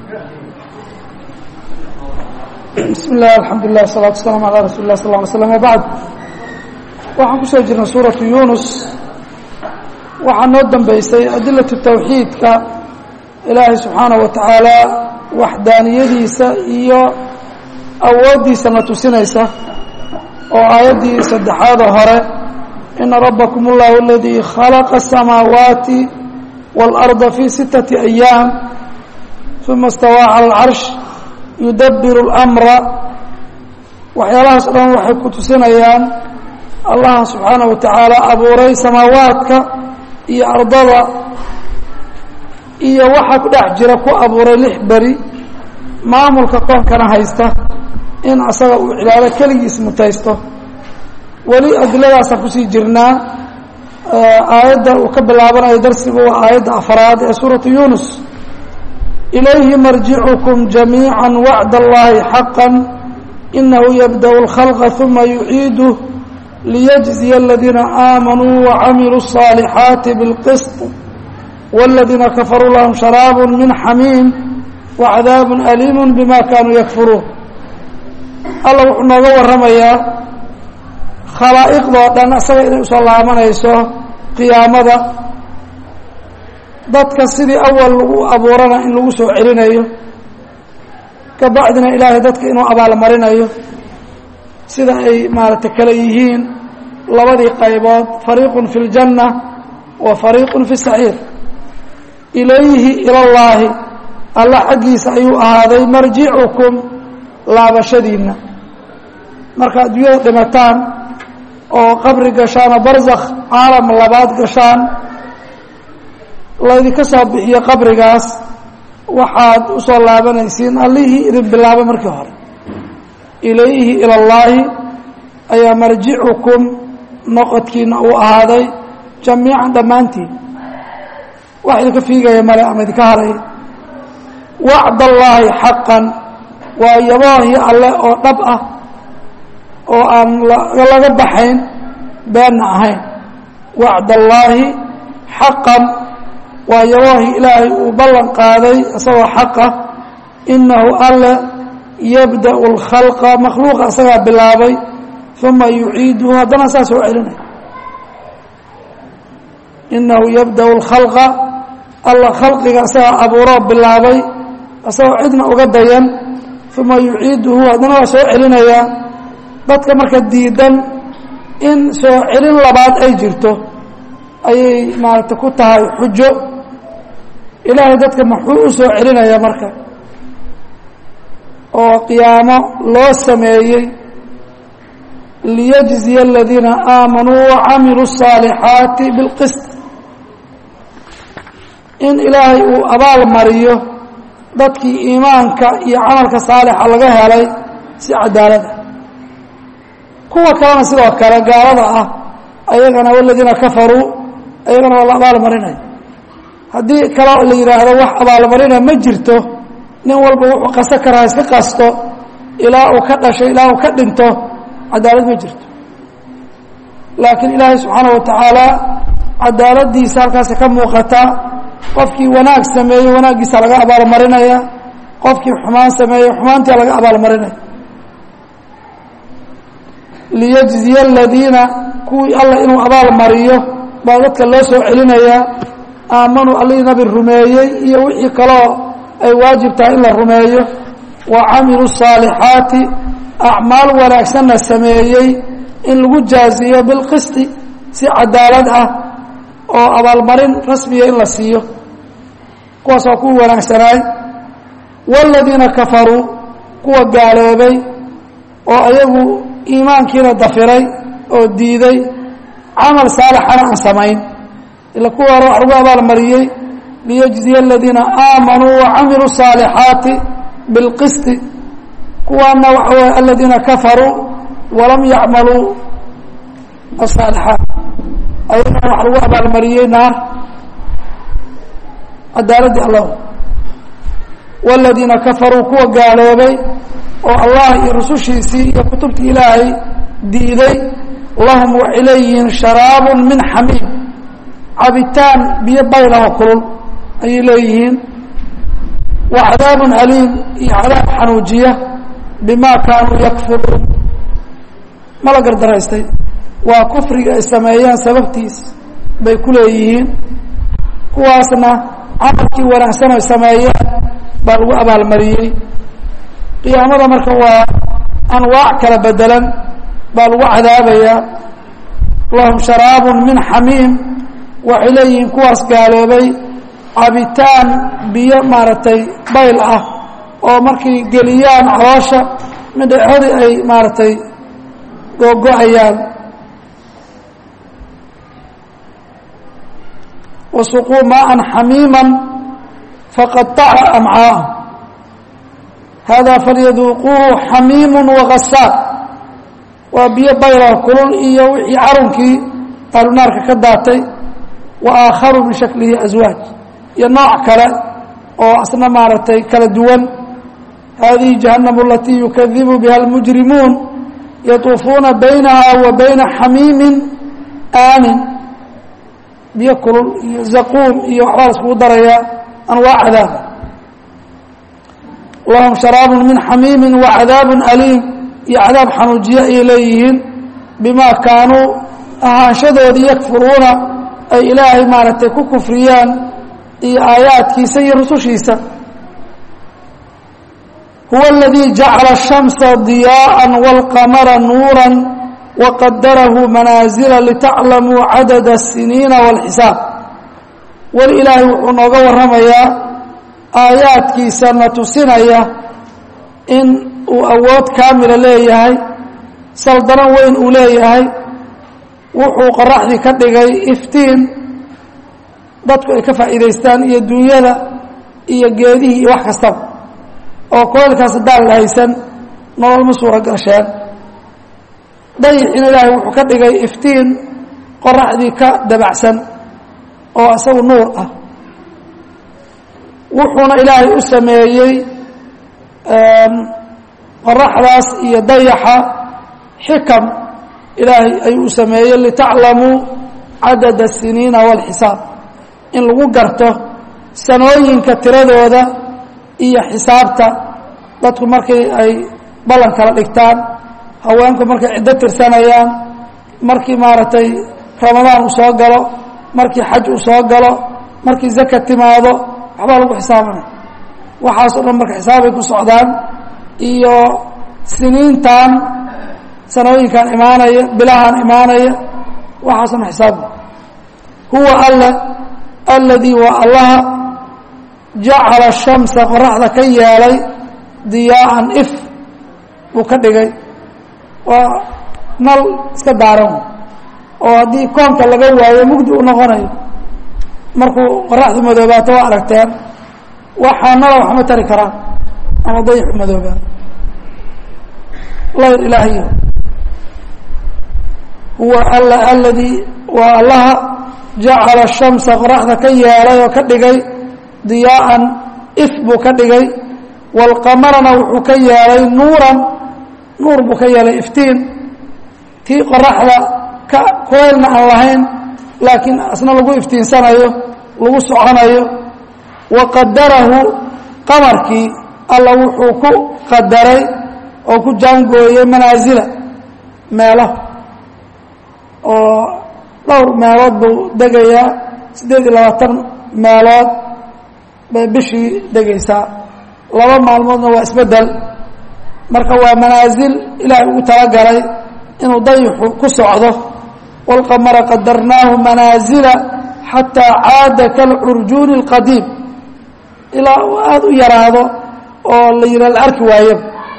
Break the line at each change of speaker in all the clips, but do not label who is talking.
bismi illah alxamdulilah wasalatu waslaam alaa rasuli lah sal ly slam wabacd waxaan kusoo jirnay suuratu yunus waxaa noo dambeysay adilatu tawxiidka ilaahay subxaanaه wa tacaala waxdaaniyadiisa iyo awooddiisa na tusinaysa oo aayaddii saddexaadoo hore ina rabbakum اllahu aladii khalaqa الsamaawaati wاlأrضa fii sittaةi أyaam uma اstawaa calى اlcarsh yudabiru اlmra waxyaalahaas o dhan waxay ku tusinayaan allaha subxaanaه wa tacaala abuuray samaawaadka iyo ardada iyo waxaa ku dhex jira ku abuuray lix beri maamulka koonkana haysta in asaga uu cibaado keligiis mutaysto weli adiladaasaan kusii jirnaa aayadda uu ka bilaabanayo darsigu waa aayadda afraad ee suuratu yunus ilayhi marjicukum jamiica wacd allahi xaqa inahu yabdأ اlkhalqa ثuma yuciiduh liyجزiya اladiina aamanuu wacamiluu الصaalixaati bاlqisط wاladiina kafaruu lahum sharaab min xamiim wacadaab aliim bima kanuu yakfuruun alla wuxuu nooga waramayaa khalaa'iqdoo dhan asaga inay usoo laabanayso qiyaamada dadka sidii awal lagu abuurana in lagu soo celinayo kabacdina ilaahay dadka inuu abaalmarinayo sida ay maaragtay kale yihiin labadii qaybood fariiqun fi اljanna wa fariiqun fi saciir ilayhi ilallaahi alla xaggiisa ayuu ahaaday marjicukum laabashadiinna marka adduunyada dhimataan oo qabri gashaan oo barzakh caalam labaad gashaan laydinka soo bixiyo qabrigaas waxaad usoo laabanaysiin allihii idin bilaabay markii hore ilayhi ila اllaahi ayaa marjicukum noqodkiina uu ahaaday jamiican dhammaantiin wax idinka fiigaya male ama idinka haray wacd allaahi xaqan waa yaboohii alle oo dhab ah oo aan laga baxayn beenna ahayn wacd allaahi xaqan waa yaboohii ilaahay uu ballan qaaday isagoo xaqa inahu alle yabda'u اlkhalqa makhluuqa isagaa bilaabay uma yuciiduhu haddana saa soo celinay inahu yabda'u اlkhalqa alla khalqiga isagaa abuuroo bilaabay isagoo cidna uga dayan uma yuciiduhu haddana waa soo celinayaa dadka marka diidan in soo celin labaad ay jirto ayay maaragtay ku tahay xujo ilaahay dadka muxuu u soo celinayaa marka oo qiyaamo loo sameeyey liyجزiya الadiina aamanuu وacamiluu الصaalixaati biاlqisط in ilaahay uu abaal mariyo dadkii iimaanka iyo camalka saalixa laga helay si cadaalada kuwa kalena sidoo kale gaalada ah ayagana wladiina kafaruu ayagana waa la abaal marinaya haddii kaloo la yidhaahdo wax abaalmarina ma jirto nin walba wuxuu qaso karaa iska qasto ilaa uu ka dhasho ilaa uu ka dhinto cadaalad ma jirto laakiin ilaahay subxaana wa tacaala cadaaladiisa halkaasi ka muuqata qofkii wanaag sameeyey wanaaggiisa laga abaalmarinaya qofkii xumaan sameeyey xumaantia laga abaalmarinaya liyجزiya aladiina kuwii alla inuu abaal mariyo baa dadka loo soo celinayaa aamanuu allihii nabi rumeeyey iyo wixii kaloo ay waajib tahay in la rumeeyo wa camiluu الصaalixaati acmaal wanaagsanna sameeyey in lagu jaaziyo bilqisti si cadaalad ah oo abaalmarin rasmiya in la siiyo kuwaas waa kuwii wanaagsanaay wاladiina kafaruu kuwa gaaloobay oo ayagu iimaankiina dafiray oo diiday camal saalixana aan samayn ila kuwa hore wax lagu abaalmariyey liyجزiya aladiina aamanuu وacamiluu الصaalixaati biاlqisti kuwaana waxa wey aladiina kafaruu walam yacmaluu الصaalixaat ayagana wax lagu abaalmariyey naar cadaaladii allah wاladiina kafaruu kuwa gaaloobay oo allah iyo rusushiisii iyo kutubtii ilaahay diiday lahum waxay leeyihiin sharaabu min xamiim cabitaan biyo bayl oo kulul ayay leeyihiin wa cadaabun aliim iyo cadaab xanuujiya bimaa kaanuu yakfuruun ma la gardaraystay waa kufriga ay sameeyeen sababtiis bay ku leeyihiin kuwaasna camalkii wanaagsan ay sameeyeen baa lagu abaalmariyey qiyaamada marka waa anwaac kala bedelan baa lagu cadaabayaa lahum sharaabun min xamiim waxay leeyihiin kuwaas gaaloobay cabitaan biyo maaragtay bayl ah oo markay geliyaan caloosha midhexodii ay maaragtay googo-ayaan wasuquu maaan xamiima faqaطaca amcaa'ahum hada falyaduuquuhu xamiimu wagasaaq waa biyo baylah kulul iyo wixii carunkii ahlunaarka ka daatay wa aakharu min shaklihi aswaaj iyo nooc kale oo asna maaragtay kala duwan hadihi jahannamu alatii yukadibu biha almujrimuun yatuufuuna baynaha wa bayna xamiimin aanin biyo kulul iyo zaquum iyo waxbaa la iskugu darayaa anwaac cadaab lahum sharaabun min xamiimin wa cadaabun aliim iyo cadaab xanuujiye ayay leeyihiin bimaa kaanuu ahaanshadoodii yakfuruuna ay ilaahay maaragtay ku kufriyaan iyo aayaadkiisa iyo rusushiisa huwa aladii jacala الshamsa ضiyaaءa wاlqamara nuura waqadarahu manaazila litaclamuu cadada الsiniina wاlxisaab weli ilaahay wuxuu nooga warramayaa aayaadkiisa na tusinaya in uu awood kaamila leeyahay saldano weyn uu leeyahay wuxuu qoraxdii ka dhigay iftiin dadku ay ka faa'iidaystaan iyo dunyada iyo geedihii iyo wax kastaba oo kulaylkaas haddaan la haysan nolol ma suura gasheen dayixina ilaahay wuxuu ka dhigay iftiin qoraxdii ka dabacsan oo isagu nuur ah wuxuuna ilaahay u sameeyey qoraxdaas iyo dayaxa xikam ilaahay ayuu u sameeyey litaclamuu cadada الsiniina wاlxisaab in lagu garto sanooyinka tiradooda iyo xisaabta dadku markii ay ballan kala dhigtaan haweenku markay ciddo tirsanayaan markii maaragtay ramadaan uu soo galo markii xaj uu soo galo markii zaka timaado waxbaa lagu xisaabanaya waxaasoo dhan marka xisaabay ku socdaan iyo siniintan sanooyinkan imaanaya bilahan imaanaya waxaasna xisaaba huwa alle aladii waa allaha jacala shamsa qoraxda ka yeelay diyaaan if buu ka dhigay waa nal iska daaran oo haddii koonka laga waayo mugdi u noqonayo markuu qoraxdu madoobaato waa aragteen waxaa nala waxma tari karaan ama dayixu madoobaa layr ilaahiyo huwa alla aladii waa allaha jacala shamsa qoraxda ka yeelay oo ka dhigay diyaaan if buu ka dhigay waalqamarana wuxuu ka yeelay nuuran nuur buu ka yeelay iftiin tii qoraxda ka koelna aan lahayn laakiin asna lagu iftiinsanayo lagu soconayo wa qadarahu qamarkii alla wuxuu ku qadaray oo ku jaangooyey manaasila meelo oo dhowr meelood buu degayaa siddeed iyo labaatan meelood bay bishii degaysaa laba maalmoodna waa isbeddel marka waa manaasil ilaahay ugu talagalay inuu dayixu ku socdo wاlqamara qadarnaahu manaazila xataa caada kalcurjuuni اlqadiim ilaa uu aada u yaraado oo la yidha la arki waayo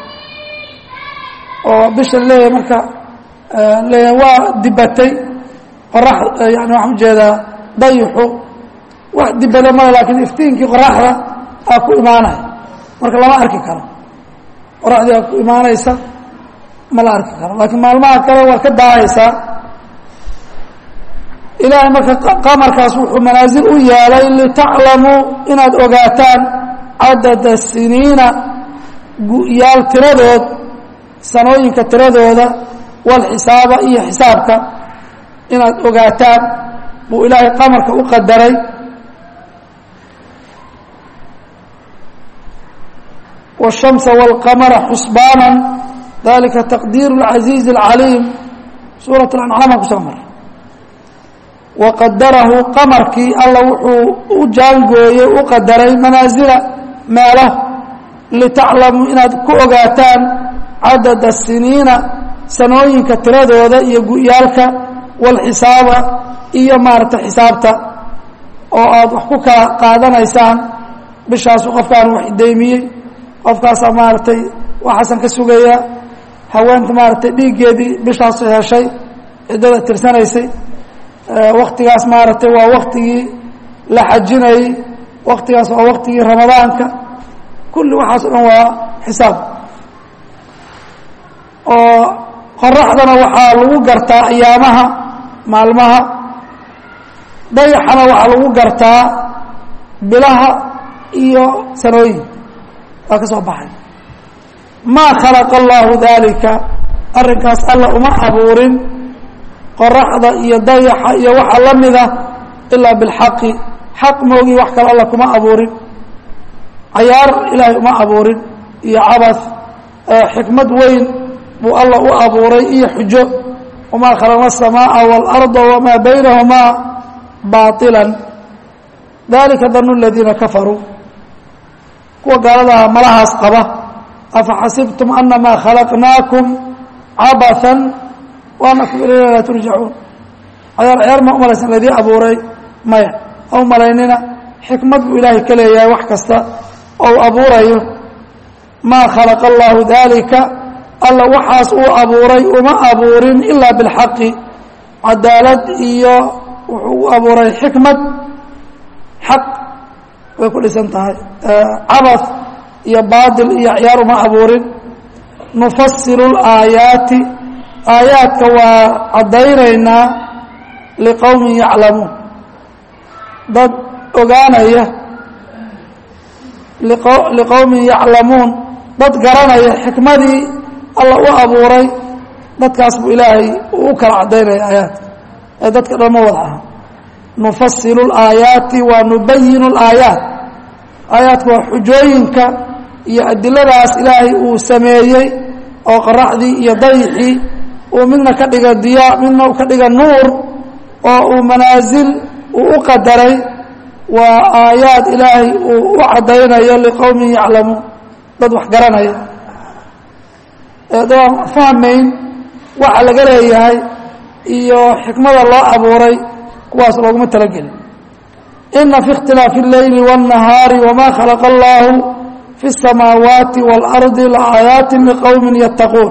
oo bisha leeyahay marka leeyahay waa dibatay qorax yani waxaan ujeedaa dayixu wax dibada male laakiin iftiinkii qoraxda aa ku imaanaya marka lama arki karo qoraxdii aa ku imaanaysa ma la arki karo laakiin maalmaha kale waa ka daahaysaa ilaahay marka qamarkaas wuxuu manaasil u yeelay litaclamuu inaad ogaataan cadada siniina yaal tiradood sanooyinka tiradooda walxisaaba iyo xisaabka inaad ogaataan buu ilaahay qamarka u qadaray والشhamس والqmra xusbaana dalika taqdiir العaزiiز الcaliim suuraة الأنcaam aan kusoo maray waqadarahu qamarkii alla wuxuu u jaangooyey u qadaray manaasila meelo litaclamuu inaad ku ogaataan cadad الsiniina sanooyinka tiradooda iyo gu'yaalka wاlxisaaba iyo maarata xisaabta oo aada wax ku kala qaadanaysaan bishaasu qofkaan wax ideymiyey qofkaasaa maaragtay waxaasan ka sugaya haweenta maaragtay dhiiggeedii bishaasu heshay ciddada tirsanaysay waktigaas maaragtay waa waktigii la xajinayey waktigaas waa waktigii ramadaanka kulli waxaas o dhan waa xisaab oo qoraxdana waxaa lagu gartaa ayaamaha maalmaha dayaxana waxaa lagu gartaa bilaha iyo sanooyin waa ka soo baxay maa khalaqa allahu dalika arrinkaas alla uma abuurin qoraxda iyo dayaxa iyo waxa la mida ilaa bilxaqi xaq moogii wax kale alla kuma abuurin cayaar ilaahay uma abuurin iyo cabas xikmad weyn buu alla u abuuray iyo xujo wamaa khalaqna الsamaaa wاlarda wamaa baynahumaa baطila dalika danu اladiina kafaruu kuwa gaaladaha malahaas qaba afaxasibtum anamaa khalaqnaakum cabatha waanakum ilayna laa turjacuun cayaar cayaar ma umalaysan laydii abuuray maya ha u malaynina xikmad buu ilaahay ka leeyahay wax kasta oo u abuurayo maa khalaqa allahu dalika alla waxaas uu abuuray uma abuurin ilaa bilxaqi cadaalad iyo wuxuu u abuuray xikmad xaq way ku dhisan tahay cabas iyo baatil iyo ciyaar uma abuurin nufasilu laayaati aayaadka waa caddaynaynaa liqowmin yaclamuun dad ogaanaya liqowmin yaclamuun dad garanaya xikmadii alla u abuuray dadkaas buu ilaahay u kala caddaynaya aayaadka ee dadka dhan ma wada aha nufasilu laayaati wa nubayinu laayaat aayaadka waa xujooyinka iyo adiladaas ilaahay uu sameeyey oo qoraxdii iyo dayixii uu midna ka dhiga diyaa midna uu ka dhiga nuur oo uu manaasil uu u qadaray waa aayaad ilaahay uu u caddaynayo liqowmin yaclamuun dad wax garanaya eedaan fahmayn waxa laga leeyahay iyo xikmada loo abuuray kuwaas looguma talagelin ina fi اkhtilaafi اleyli wالnahaari wma khalaqa allahu fi الsamaawaati wاlardi laaayaati liqowmi yattaquun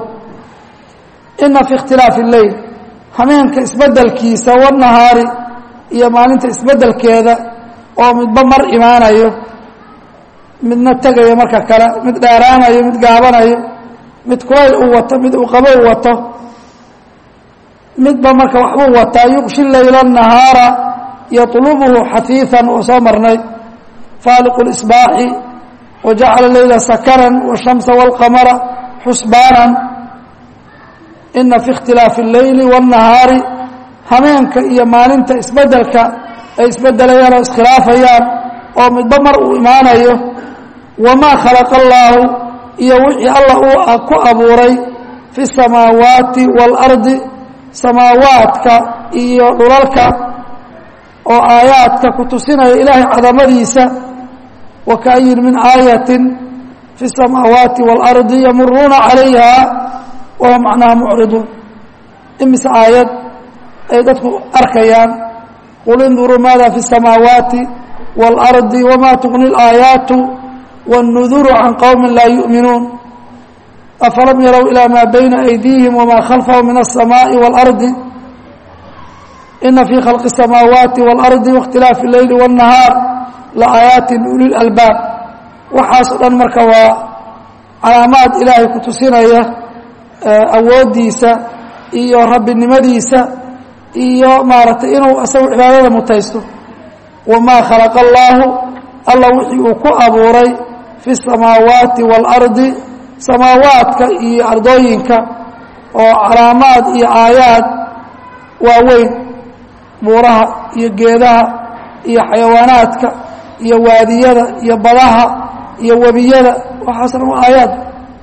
ina fi اkhtilaafi اleyl hameenka isbedelkiisa wالnahaari iyo maalinta isbedelkeeda oo midba mar imaanayo midna tegayo marka kale mid dheeraanayo mid gaabanayo mid kulayl uu wato mid uu qabow wato midba marka waxbuu wataa yuqshi layla nahaara yطlubhu xafiiثa oo soo marnay faaliqu اsbaaxi wajacala leyla sakaran wالshamsa wاlqamara xusbaana ina fi اkhtilaafi اleyli wالnahaari hameenka iyo maalinta isbedelka ay isbedelayaan oo iskhilaafayaan oo midba mar uu imaanayo wamaa khalaqa allaahu iyo wixii alla uu ku abuuray fi الsamaawaati wاlardi samaawaadka iyo dhulalka oo aayaadka ku tusinaya ilaahay cadamadiisa wa kaayin min aayatin fi الsamaawaati wاlardi yamuruuna calayha wahum macnaha mucriduun imise aayad ay dadku arkayaan qul induruu maada fi الsamaawaati wاlardi wma tugni اlaayaatu wاnnuduru can qowmi laa yu'minuun afalam yarow ilى ma bayna أydiihim wma khalfahum min الsamaaءi wاlardi ina fii khalqi الsamaawaati wاlardi waاkhtilaafi اleyli wالnahaar laaayaati uli اlalbaab waxaas o dhan marka waa calaamaad ilaahay ku tusinaya awooddiisa iyo rabbinimadiisa iyo maaragtay inuu isagu cibaadada mutaysto wamaa khalaqa allaahu alla wixii uu ku abuuray fi الsamaawaati wاlardi samaawaadka iyo ardooyinka oo calaamaad iyo aayaad waaweyn buuraha iyo geedaha iyo xayawaanaadka iyo waadiyada iyo badaha iyo webiyada waxaasna waa aayaad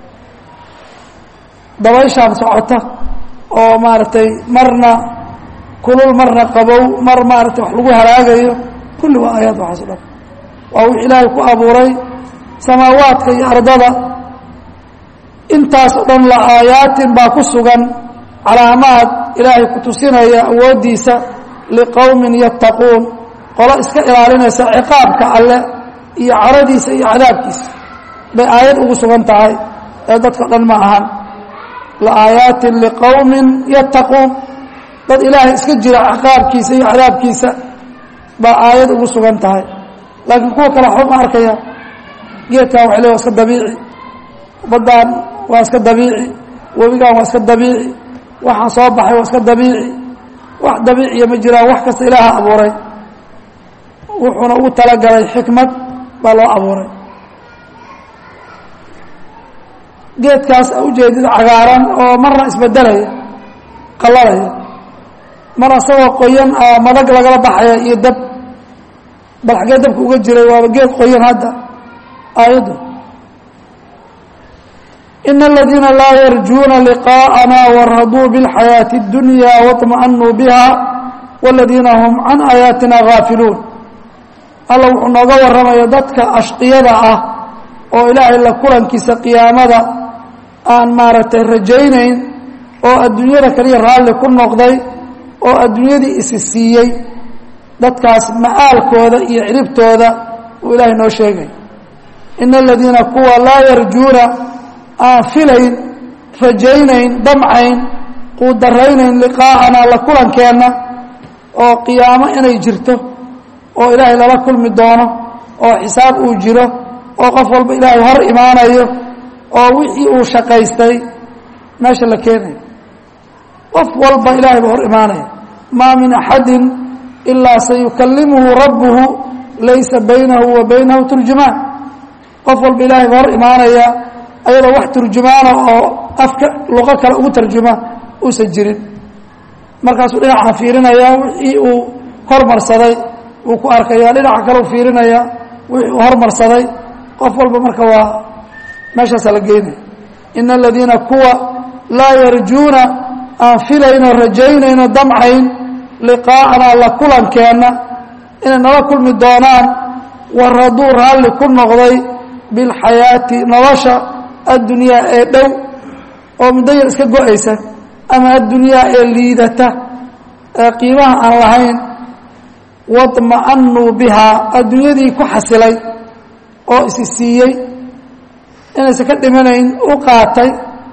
dabayshaan socota oo maaragtay marna kulul marna qabow mar maaragtay wax lagu halaagayo kulli waa aayaad waxaas o dhan waa wix ilaahay ku abuuray samaawaadka iyo ardada intaas oo dhan la aayaatin baa ku sugan calaamaad ilaahay ku tusinaya awooddiisa liqowmin yattaquun qolo iska ilaalinaysa ciqaabka alle iyo caradiisa iyo cadaabkiisa bay aayad ugu sugan tahay ee dadka dhan ma ahan la aayaatin liqowmin yattaquun dad ilaahay iska jira ciqaabkiisa iyo cadaabkiisa baa aayad ugu sugan tahay laakiin kuwa kale waxba ma arkaya geedkan waxa le waa iska dabiici baddaan waa iska dabiici webigaan waa iska dabiici waxaan soo baxay waa iska dabiici wax dabiiciya ma jiraan wax kasta ilaaha abuuray wuxuuna ugu talagalay xikmad baa loo abuuray geedkaas a ujeedid cagaaran oo marna isbedelaya qalalaya mar asagoo qoyan a madag lagala baxaya iyo dab bal xagee dabka uga jiray waaba geed qoyan hadda aayaddu in aladiina laa yarjuuna liqaءana waraduu biاlxayaaةi اdunya waطmaأnuu biha wاladiina hum can aayaatina gaafiluun alla wuxuu nooga warramaya dadka ashqiyada ah oo ilaahay la kulankiisa qiyaamada aan maaragtay rajaynayn oo adduunyada kaliya raalli ku noqday oo adduunyadii isi siiyey dadkaas ma'aalkooda iyo ciribtooda uu ilaahay noo sheegay ina aladiina kuwa laa yarjuuna aan filayn rajaynayn damcayn quudaraynayn liqaa'ana la kulankeenna oo qiyaamo inay jirto oo ilaahay lala kulmi doono oo xisaab uu jiro oo qof walba ilaahay hor imaanayo oo wixii uu shaqaystay meesha la keenayo qof walba ilaahay baa hor imaanaya maa min axadin ilaa sayukalimuhu rabbuhu laysa baynahu wa baynahu turjumaan qof walba ilaahay baa hor imaanaya ayadoo wax turjumaana oo afka luqo kale ugu tarjuma uusan jirin markaasuu dhinaca fiirinaya wixii uu hormarsaday wuu ku arkaya dhinaca kale u fiirinaya wixii uu hormarsaday qof walba marka waa meeshaasaa la geynaya ina aladiina kuwa laa yarjuuna aan filayno rajaynayno damcayn liqaa'ana la kulankeenna inay nala kulmi doonaan waraduu raalli ku noqday bilxayaati nolosha addunyaa ee dhow oo muddo yar iska go-aysa ama addunyaa ee liidata ee qiimaha aan lahayn waطma'anuu bihaa adduunyadii ku xasilay oo isi siiyey inaysan ka dhimanayn u qaatay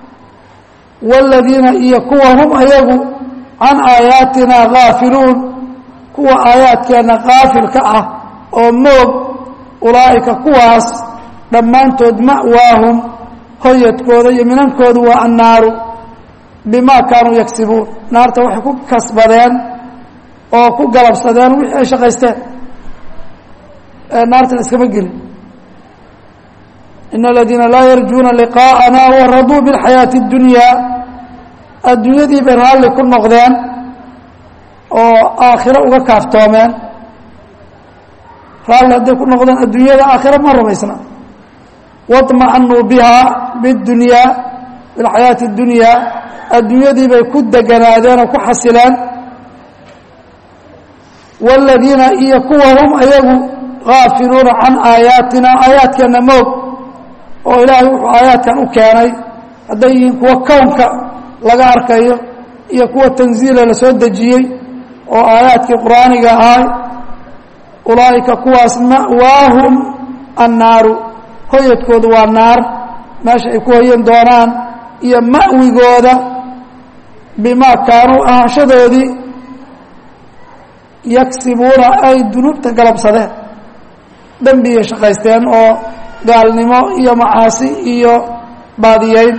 waaladiina iyo kuwa hum ayagu can aayaatina gaafiluun kuwa aayaadkeenna kaafilka ah oo moog ulaa'ika kuwaas dhammaantood ma'waahum hoyadkooda iyo minankoodu waa annaaru bimaa kaanuu yagsibuun naarta waxay ku kasbadeen oo ku galabsadeen wixii ay shaqaysteen naartana iskama gelin in aladiina laa yarjuuna liqaa'ana waraduu biاlxayaati اddunyaa adduunyadii bay raalli ku noqdeen oo aakhiro uga kaaftoomeen raalli hadday ku noqdeen adduunyada aakhiro ma rumaysna waطma'anuu biha bاdunyaa bilxayaati اddunyaa adduunyadii bay ku deganaadeen oo ku xasileen wاladiina iyo kuwa hum ayagu gaafiluuna can aayaatina aayaadkeenna moog oo ilaahay wuxuu aayaadkan u keenay hadday yihiin kuwa kownka laga arkayo iyo kuwa tanziila la soo dejiyey oo aayaadkii qur'aaniga ahay ulaa'ika kuwaas ma'waahum annaaru hoyadkoodu waa naar meesha ay ku hoyan doonaan iyo ma'wigooda bimaa kaanuu ahaanshadoodii yagsibuuna ay dunuubta galabsadeen dembigay shaqaysteen oo gaalnimo iyo macaasi iyo baadiyeyn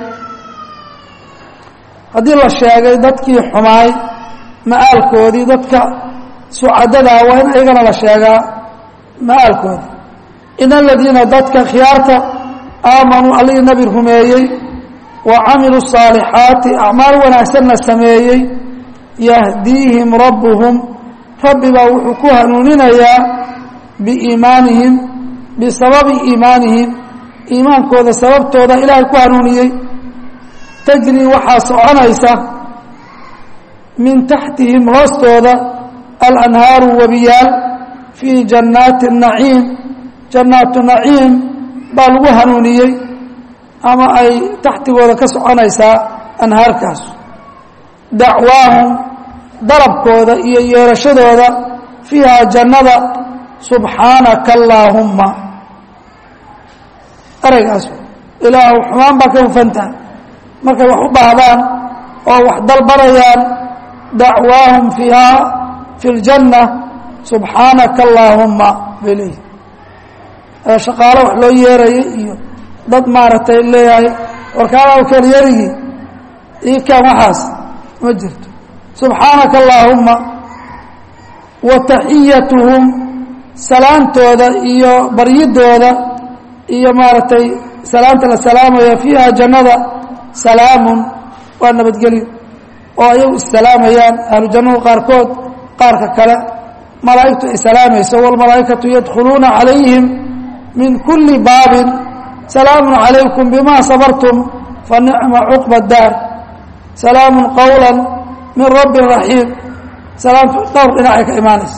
haddii la sheegay dadkii xumaay ma'aalkoodii dadka sucadadaa waa in ayagana la sheegaa ma'aalkoodii in aladiina dadka khiyaarta aamanuu allihii nabi rumeeyey wa camiluu الصaalixaati acmaal wanaagsanna sameeyey yahdiihim rabbuhum rabbibaa wuxuu ku hanuuninayaa biiimaanihim bisababi iimaanihim iimaankooda sababtooda ilaahay ku hanuuniyey tajrii waxaa soconaysa min taxtihim hoostooda alanhaaru webiyaal fii jannaati naciim jannaatu naciim baa lagu hanuuniyey ama ay taxtigooda ka soconaysaa anhaarkaas dacwaahum dalabkooda iyo yeerashadooda fiiha jannada subxaanaka allaahumma ereygaas ilaahu xumaan baa ka hufantaha markay wax u baahdaan oo wax dalbanayaan dacwaahum fiiha fi ljanna subxaanaka allaahumma bay leeyihi shaqaalo wax loo yeerayay iyo dad maaragtay leeyahay warkaalaw kelyarigii ii kaan waxaas ma jirto subxaanaka allaahumma wa taxiyatuhum salaantooda iyo baryidooda iyo maaragtay salaanta la salaamaya fiiha jannada salaamun waa nabadgelyo oo ayagu issalaamayaan ahlu jannahu qaarkood qaarka kale malaa'igtu ay salaamayso wاlmalaa'ikatu yadkhuluuna calayhim min kuli baabin salaamu calaykum bima sabartum fanicma cuqba daar salaamu qowla min rabbi raxiim salaamtu dhowr dhinacay ka imaanaysa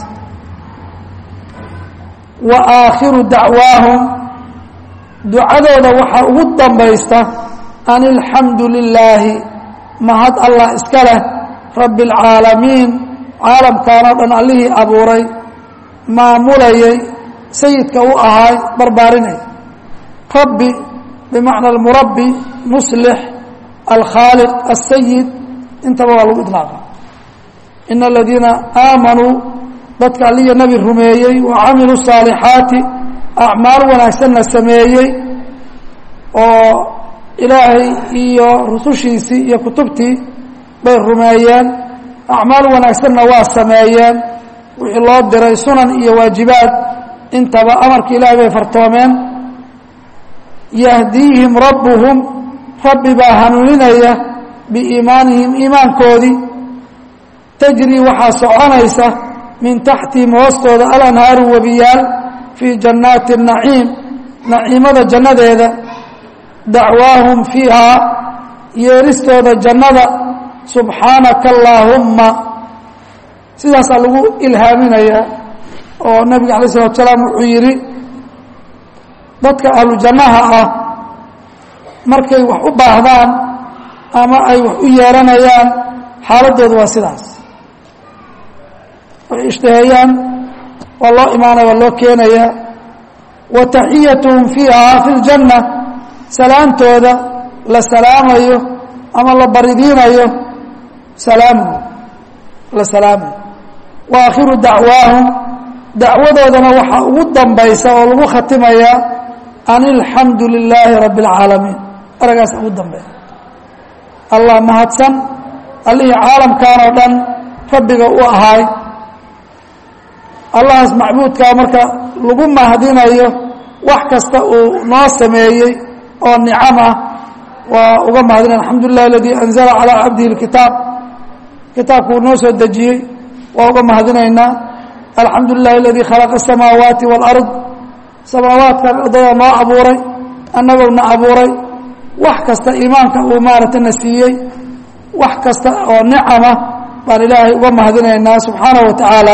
wa aakhiru dacwaahum ducadooda waxaa ugu dambaysta an ilxamdu lilaahi mahad allah iska leh rabbi اlcaalamiin caalamkan oo dhan allihii abuuray maamulayay sayidka u ahaay barbaarinaya rabbi bimacna almurabbi muslix alkhaaliq asayid intaba waa lagu idlaaqa ina aladiina aamanuu dadka alliya nebi rumeeyey wa camiluu saalixaati acmaal wanaagsanna sameeyey oo ilaahay iyo rusushiisii iyo kutubtii bay rumeeyeen acmaal wanaagsanna waa sameeyeen wixii loo diray sunan iyo waajibaad intaba amarka ilaahay bay fartoomeen yahdiihim rabbuhum rabbi baa hanuuninaya biiimaanihim iimaankoodii tajrii waxaa soconaysa min taxtihim hoostooda alanhaaru webiyaal fii jannaati naciim naciimada jannadeeda dacwaahum fiihaa yeeristooda jannada subxaanaka allaahumma sidaasaa lagu ilhaaminayaa oo nabiga alay salatu salaam wuxuu yidhi dadka ahlu jannaha ah markay wax u baahdaan ama ay wax u yeeranayaan xaaladoodu waa sidaas waxay ishtaheeyaan waa loo imaanaya waa loo keenayaa wa taxiyatuhum fiiha fi ljanna salaamtooda la salaamayo ama la baridiinayo salaamuhu la salaamayo wa aakhiru dacwaahum dacwadoodana waxaa ugu dambaysa oo lagu khatimayaa an ilxamdu lilaahi rabbi اlcaalamiin eragaas ugu dambeeya allah mahadsan allihii caalamkan oo dhan rabbiga u ahaay allahaas macbuudkaa marka lagu mahadinayo wax kasta uu noo sameeyey oo nicam ah waa uga mahadinaya alxamdu lilah aladii anzala calaa cabdihi اlkitaab kitaabku uu noo soo dejiyey waa uga mahadinaynaa alxamdu lilah aladii khalaqa asamaawaati wاlard samaawaadkan ardada noo abuuray annagowna abuuray wax kasta iimaanka uu maaragtay na siiyey wax kasta oo nicama baan ilaahay uga mahadinaynaa subxaanaه wa tacaala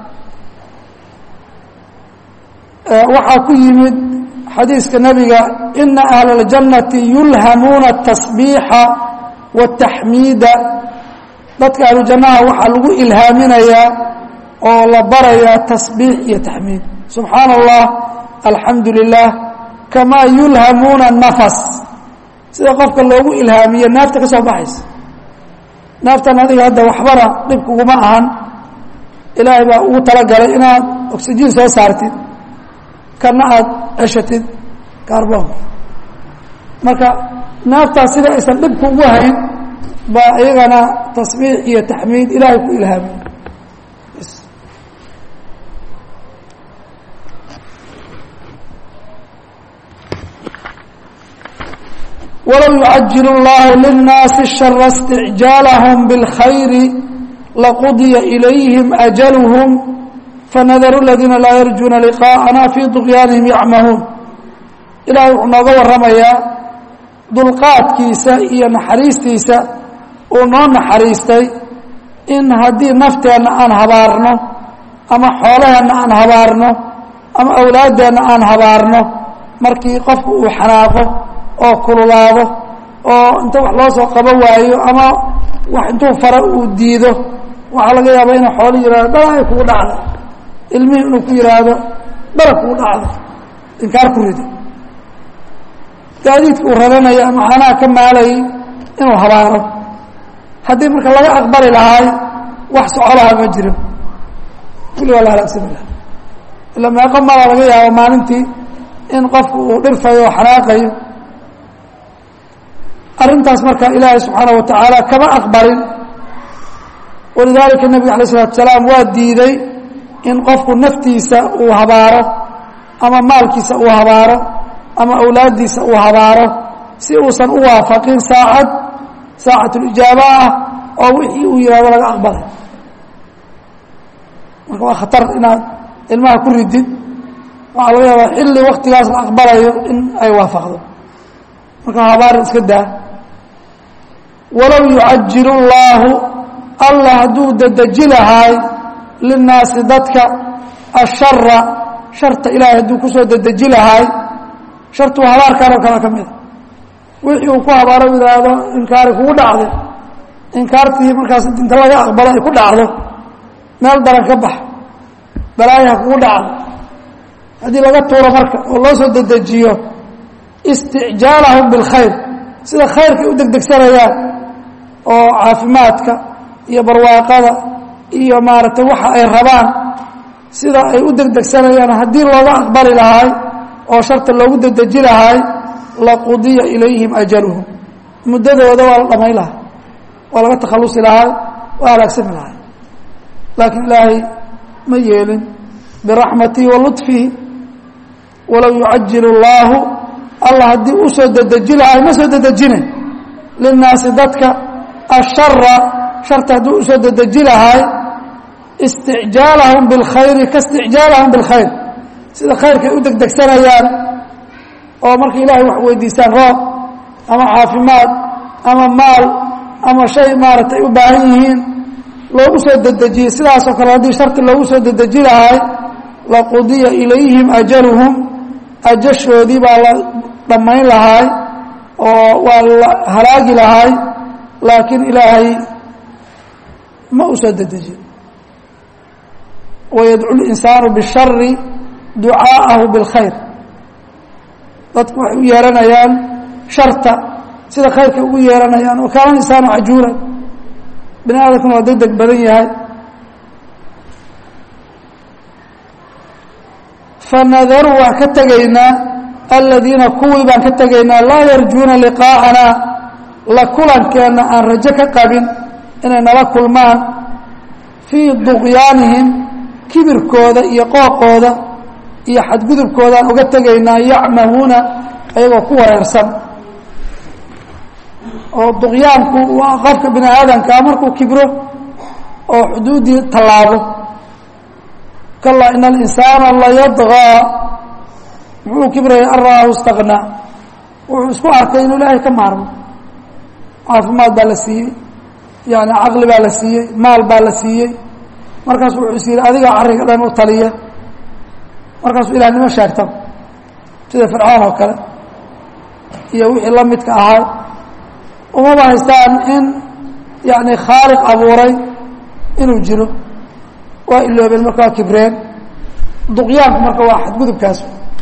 waxaa ku yimid xadiiska nebiga ina ahla اljannati yulhamuuna الtasbiixa wالtaxmiida dadka ahlu jannaha waxaa lagu ilhaaminayaa oo la barayaa tasbiix iyo taxmiid subxaana allah alxamdu lilah kamaa yulhamuuna nafas sida qofka loogu ilhaamiye naafta ka soo baxaysa naaftan adiga hadda waxbana dhib kuguma ahan ilaahay baa ugu talagalay inaad oxygen soo saartid kana aada ceshatid carbonka marka naaftaas sida aysan dhib kugu hayn baa iyagana tasbiix iyo taxmiid ilaahay ku ilhaamiye wlow yucajil اllahu lلnaasi shara اsticjaalahum bاlkhayri laqudya ilayhim ajalhm fanadaru اladiina laa yarjuuna liqaءana fii طugyaanihim yacmahuun ilaahay wuxuu nooga warramayaa dulqaadkiisa iyo naxariistiisa uu noo naxariistay in haddii nafteenna aan habaarno ama xoolaheenna aan habaarno ama awlaaddeenna aan habaarno markii qofku uu xanaaqo oo kululaado oo inta wax loo soo qabo waayo ama wax intuu faro uu diido waxaa laga yaabaa inuu xoolo yihahdo dhalay kugu dhacdo ilmihii inuu ku yihaahdo dhala kugu dhacdo inkaar ku rido gaadiidka uu raranayo ama caanaha ka maalayay inuu habaaro haddii marka laga aqbali lahaay wax socolaha ma jiro kulli waa la halaagsami laha ila meeqo mala laga yaabo maalintii in qofku uu dhirfayo oo xanaaqayo arrintaas marka ilaahay subxaana wa tacaala kama aqbalin walidaalika nebiga alay isalatu salaam waa diiday in qofku naftiisa uu habaaro ama maalkiisa uu habaaro ama awlaaddiisa uu habaaro si uusan u waafaqin saacad saacatulijaaba ah oo wixii uu yihahdo laga aqbalay marka waa khatar inaad ilmaha ku ridid waxaa laga yaabaa xilli waktigaas la aqbalayo in ay waafaqdo marka habaarin iska daa walow yucajilu llaahu allah hadduu dedeji lahaay linnaasi dadka ashara sharta ilaahay hadduu kusoo dedeji lahaay shartu waa habaarkaan oo kale ka mida wixii uu ku habaaro yidhaahdo inkaari kugu dhacday inkaartii markaas inta laga aqbalo ay ku dhacdo meel daran ka bax balaayaha kugu dhacdo haddii laga tuuro marka oo loo soo dedejiyo isticjaalahum bilkhayr sida khayrkay u degdegsanayaan oo caafimaadka iyo barwaaqada iyo maaragtay waxa ay rabaan sida ay u degdegsanayaan haddii looga aqbali lahaay oo sharta loogu dedeji lahaay laqudiya ilayhim ajaluhum muddadooda waa la dhamayn lahaa waa laga takhalusi lahaay waa halaagsami lahaay laakiin ilaahay ma yeelin biraxmatihi wa luطfihi walow yucajilu اllaahu allah haddii u soo dedeji lahaay ma soo dedejine linnaasi dadka ashara sharta haddii usoo dedeji lahaay isticjaalahum biاlkhayri kaisticjaalahum biاlkhayr sida khayrkay u degdegsanayaan oo markay ilaahay wax weydiisaan roob ama caafimaad ama maal ama shay maaragtay u baahan yihiin loogu soo dedejiyey sidaasoo kale haddii sharti loogu soo dedeji lahaay laqudiya ilayhim ajaluhum ajashoodii baa la dhammayn lahaay oo waa la halaagi lahaay laakiin ilaahay ma u soo dedejin wayadcu linsaanu bishari ducaa'ahu bilkhayr dadku waxay u yeeranayaan sharta sida khayrkay ugu yeeranayaan wa kaana insaanu cajuulan bini aadamkuna waa deg deg badan yahay fanadaru waan ka tegaynaa aladiina kuwii baan ka tegaynaa laa yarjuuna liqaa'anaa la kulankeenna aan rajo ka qabin inay nala kulmaan fii duqyaanihim kibirkooda iyo qooqooda iyo xadgudubkoodaan uga tegaynaa yacmahuuna ayagoo ku wareersan oo duqyaanku waa qofka bini aadamkaa markuu kibro oo xuduuddii tallaabo kalaa ina alinsaana layadgaa muxuu kibraya an ra'aahu istaqnaa wuxuu isku arkay inuu ilaahay ka maarmo caafimaad baa la siiyey yani caqli baa la siiyey maal baa la siiyey markaasu wuxuu is yidhi adigaa carriga dhan u taliya markaasuu ilahnimo sheegta sida fircoon oo kale iyo wixii la midka ahaa umaba haystaan in yani khaaliq abuuray inuu jiro waa iloobeen marka waa kibreen duqyaanku marka waa xadgudubkaas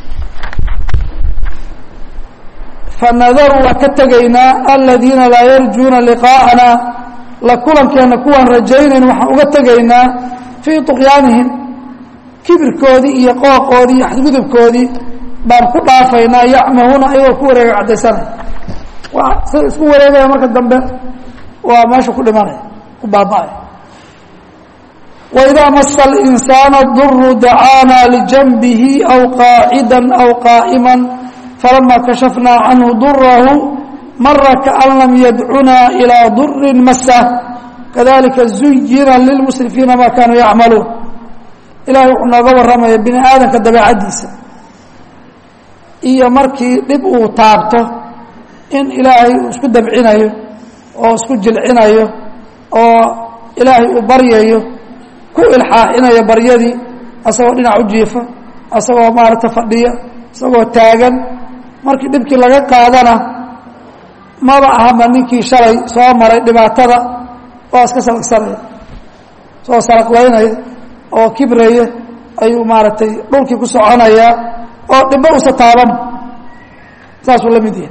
fanadaru waa ka tegaynaa aladiina laa yarjuuna liqaa'ana la kulankeenna kuwaan rajaynayn waxaan uga tegaynaa fii duqyaanihim kibirkoodii iyo qooqoodii iyo xadgudubkoodii baan ku dhaafaynaa yacmahuuna ayagoo ku wareega caddaysana waa sida isku wareegaya marka dambe waa meesha ku dhimanaya ku baaba-ay waidaa masa alinsaana duru dacaanaa lijanbihi aw qaacida aw qaa'ima falama kashafnaa canhu durahu mara kaan lam yadcunaa ilaa durin masa kadalika zuyina lilmusrifiina ma kaanuu yacmaluun ilahay wuxuu nooga warramaya bini aadamka dabeecaddiisa iyo markii dhib uu taabto in ilaahay uu isku dabcinayo oo isku jilcinayo oo ilaahay uu baryayo ku ilxaaxinayo baryadii asagoo dhinac u jiifa asagoo maaragta fadhiya isagoo taagan markii dhibkii laga qaadana maba ahama ninkii shalay soo maray dhibaatada waa iska salaqsanaya soo salaqlaynaya oo kibraya ayuu maaragtay dhulkii ku soconayaa oo dhibbo usa taaban saasuu la mid yahay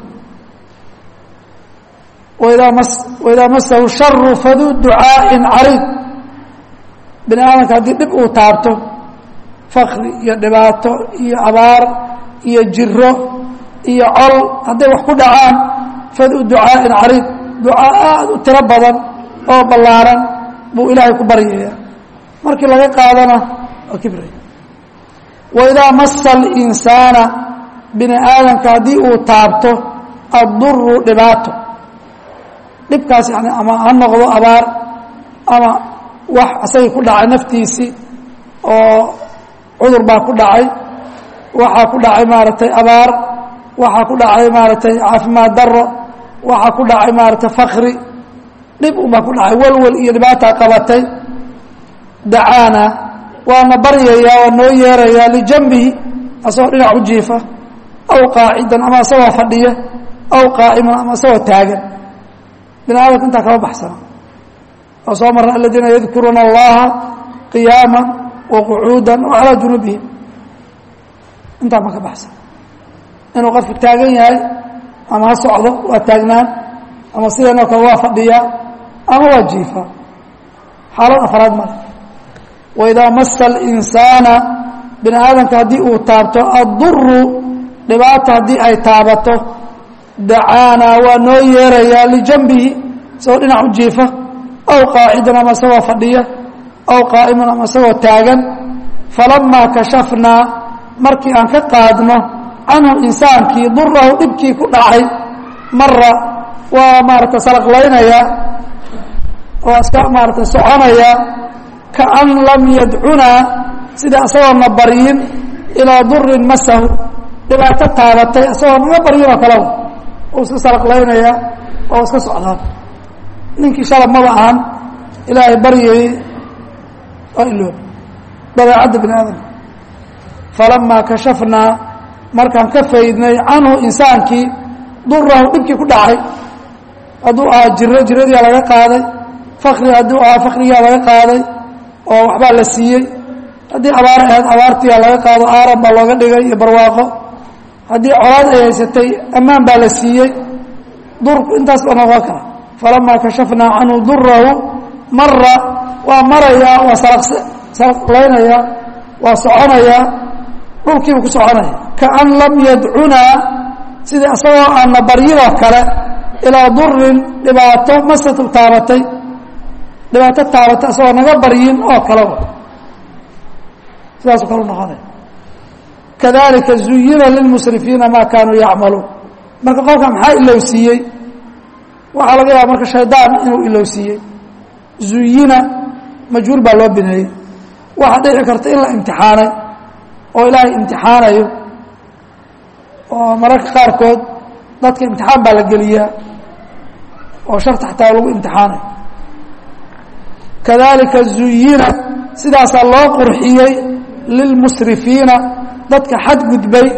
waidaa mas waidaa masahu sharu faduu ducaaءin cariid bini aadamka haddii dhib uu taabto fakri iyo dhibaato iyo abaar iyo jiro iyo col hadday wax ku dhacaan faduu ducaaءin cariid ducaa aad u tiro badan oo ballaaran buu ilaahay ku baryaya markii laga qaadana waa kibraya waidaa masa اlinsaana bini aadamka haddii uu taabto adduru dhibaato dhibkaas yani ama ha noqdo abaar ama wax asagii ku dhacay naftiisii oo cudur baa ku dhacay waxaa ku dhacay maaragtay abaar waxaa ku dhacay maaragtay caafimaad daro waxaa ku dhacay maaragtay fakri dhib unbaa ku dhacay walwal iyo dhibaataa qabatay dacaana waana baryayaa waa noo yeerayaa lijanbihi asagoo dhinac u jiifa aw qaacidan ama asagoo fadhiya aw qaa'iman ama asagoo taagan bini aadamka intaa kama baxsana oo soo marna aladiina yadkuruuna allaha qiyaama wa qucuuda wa calaa junubihim intaa ma ka baxsan inuu qofku taagan yahay ama ha socdo waa taagnaan ama sidanoo kale waa fadhiyaa ama waa jiifa xaalad afraad male waidaa masa alinsaana bini aadamka haddii uu taabto adduru dhibaata haddii ay taabato dacaana waa noo yeerayaa lijanbihi isagoo dhinac u jiifa aw qaacidan ama isagoo fadhiya aw qaa'iman ama isagoo taagan falamaa kashafnaa markii aan ka qaadno canhu insaankii durahu dhibkii ku dhacay mara waa maarata salaqlaynayaa waa iska maarata soconayaa kaan lam yadcunaa sida isagoona baryin ilaa durin masahu dhibaato taabatay isagoo naga baryin oo kaleba uu iska salaqlaynayaa oo iska socdaan ninkii shalab maba ahan ilaahay baryayey waa iloob dabeecadda bini aadamka falamaa kashafnaa markaan ka faydnay canhu insaankii durahu dhibkii ku dhacay hadduu ahaa jiro jiradiyaa laga qaaday fakri hadduu ahaa fakrigaa laga qaaday oo waxbaa la siiyey haddii abaar ahayd abaartiyaa laga qaado aaran baa looga dhigay iyo barwaaqo haddii colaad ay haysatay ammaan baa la siiyey durku intaas baa noqon kara falamaa kashafnaa canhu durahu mara waa marayaa waa salaqlaynayaa waa soconayaa dhulkiibu ku soconaya kaan lam yadcunaa sidii isagoo aana baryidoo kale ilaa durin dhibaato masatu taabatay dhibaato taabatay isagoo naga baryin oo kaleba sidaasu kale noqonaya kadalika zuyina lilmusrifiina maa kaanuu yacmaluun marka qofka maxaa ilowsiiyey waxaa laga yaaba marka shaydaan inuu ilowsiiyey zuyina majhuul baa loo bineeyey waxaa dhici karta in la imtixaanay oo ilaahay imtixaanayo oo mararka qaarkood dadka imtixaan baa la geliyaa oo sharta xataa lagu imtixaanayo kadalika zuyina sidaasaa loo qurxiyey lilmusrifiina dadka xadgudbay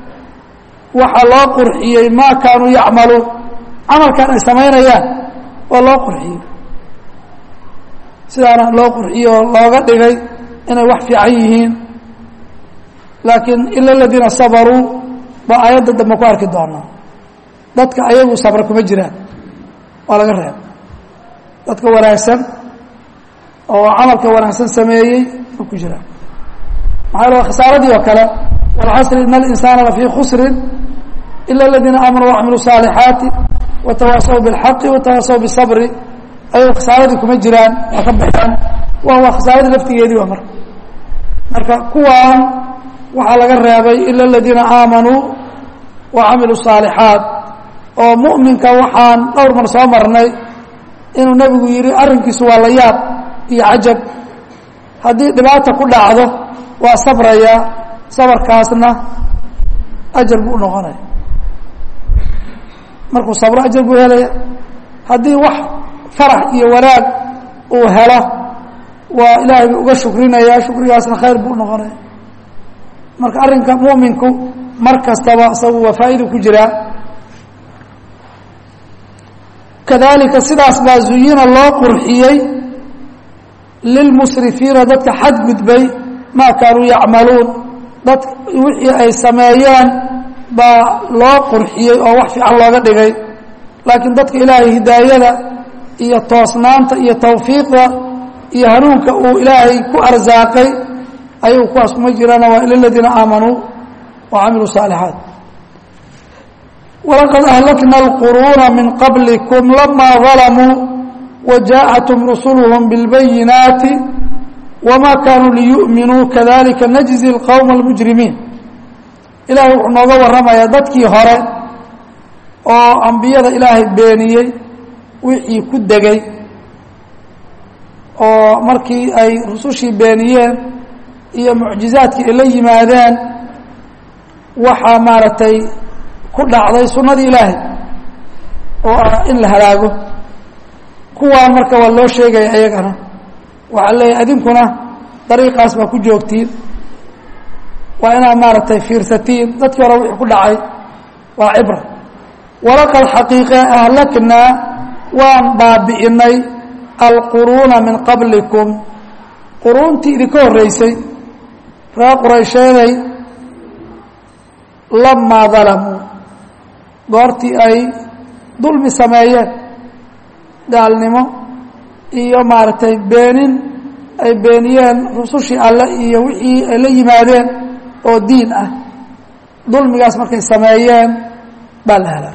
waxaa loo qurxiyey maa kaanuu yacmaluun camalkan ay samaynayaan waa loo qurxiyey sidaana loo qurxiyey oo looga dhigay inay wax fiican yihiin laakiin ila aladiina sabaruu baa aayadda dambe ku arki doonaa dadka ayagu sabra kuma jiraan waa laga reeba dadka wanaagsan oo camalka wanaagsan sameeyey ma ku jiraan maxaa la khasaaradii oo kale walcasri ina alinsaana lafii khusrin ila aladiina aamanuu wacamiluu saalixaati watawaasaw bilxaqi watawaasaw bisabri ayago khasaaradii kuma jiraan waa ka baxeen waa waa khasaaradii laftigeedii waa marka marka kuwaan waxaa laga reebay ila aladiina aamanuu wa camiluu saalixaat oo mu'minka waxaan dhowr mar soo marnay inuu nebigu yidhi arrinkiisu waa la yaab iyo cajab haddii dhibaata ku dhacdo waa sabrayaa sabarkaasna ajar buu unoqonaya markuu sabro ajar buu helaya haddii wax farax iyo wanaag uu helo waa ilaahay buu uga shukrinaya shukrigaasna khayr buu unoqonaya marka arrinka mu'minku mar kastaba isagu waa faa'idu ku jiraa kadalika sidaas baa zuyina loo qurxiyey lilmusrifiina dadka xadgudbay maa kaanuu yacmaluun dad wixii ay sameeyeen baa loo qurxiyey oo wax fiican looga dhigay laakiin dadka ilaahay hidaayada iyo toosnaanta iyo tawfiiqda iyo hanuunka uu ilaahay ku arsaaqay ayuu kuwaas kuma jiraan waa ila ladiina aamanuu wa camiluu saalixaat walaqad ahlakna alquruuna min qablikum lamaa dalamuu wajaaءathum rusuluhum biاlbayinaati wma kaanuu liyu'minuu kadalika najzi اlqowma اlmujrimiin ilahay wuxuu nooga warramayaa dadkii hore oo ambiyada ilaahay beeniyey wixii ku degay oo markii ay rusushii beeniyeen iyo mucjizaadkii ay la yimaadeen waxaa maaragtay ku dhacday sunnadii ilaahay oo ah in la halaago kuwaan marka waa loo sheegaya iyagana waxaa leeyahy adinkuna dariiqaas baa ku joogtiin waa inaad maaragtay fiirsatiin dadkii hore wixii ku dhacay waa cibra walaqad xaqiiqe ahlaknaa waan baabi'inay alquruuna min qablikum quruuntii idinka horreysay reer quraysheeday lamaa dalamuu goortii ay dulmi sameeyeen gaalnimo iyo maaragtay beenin ay beeniyeen rusushii alle iyo wixii ay la yimaadeen oo diin ah dulmigaas markay sameeyeen baa la helaa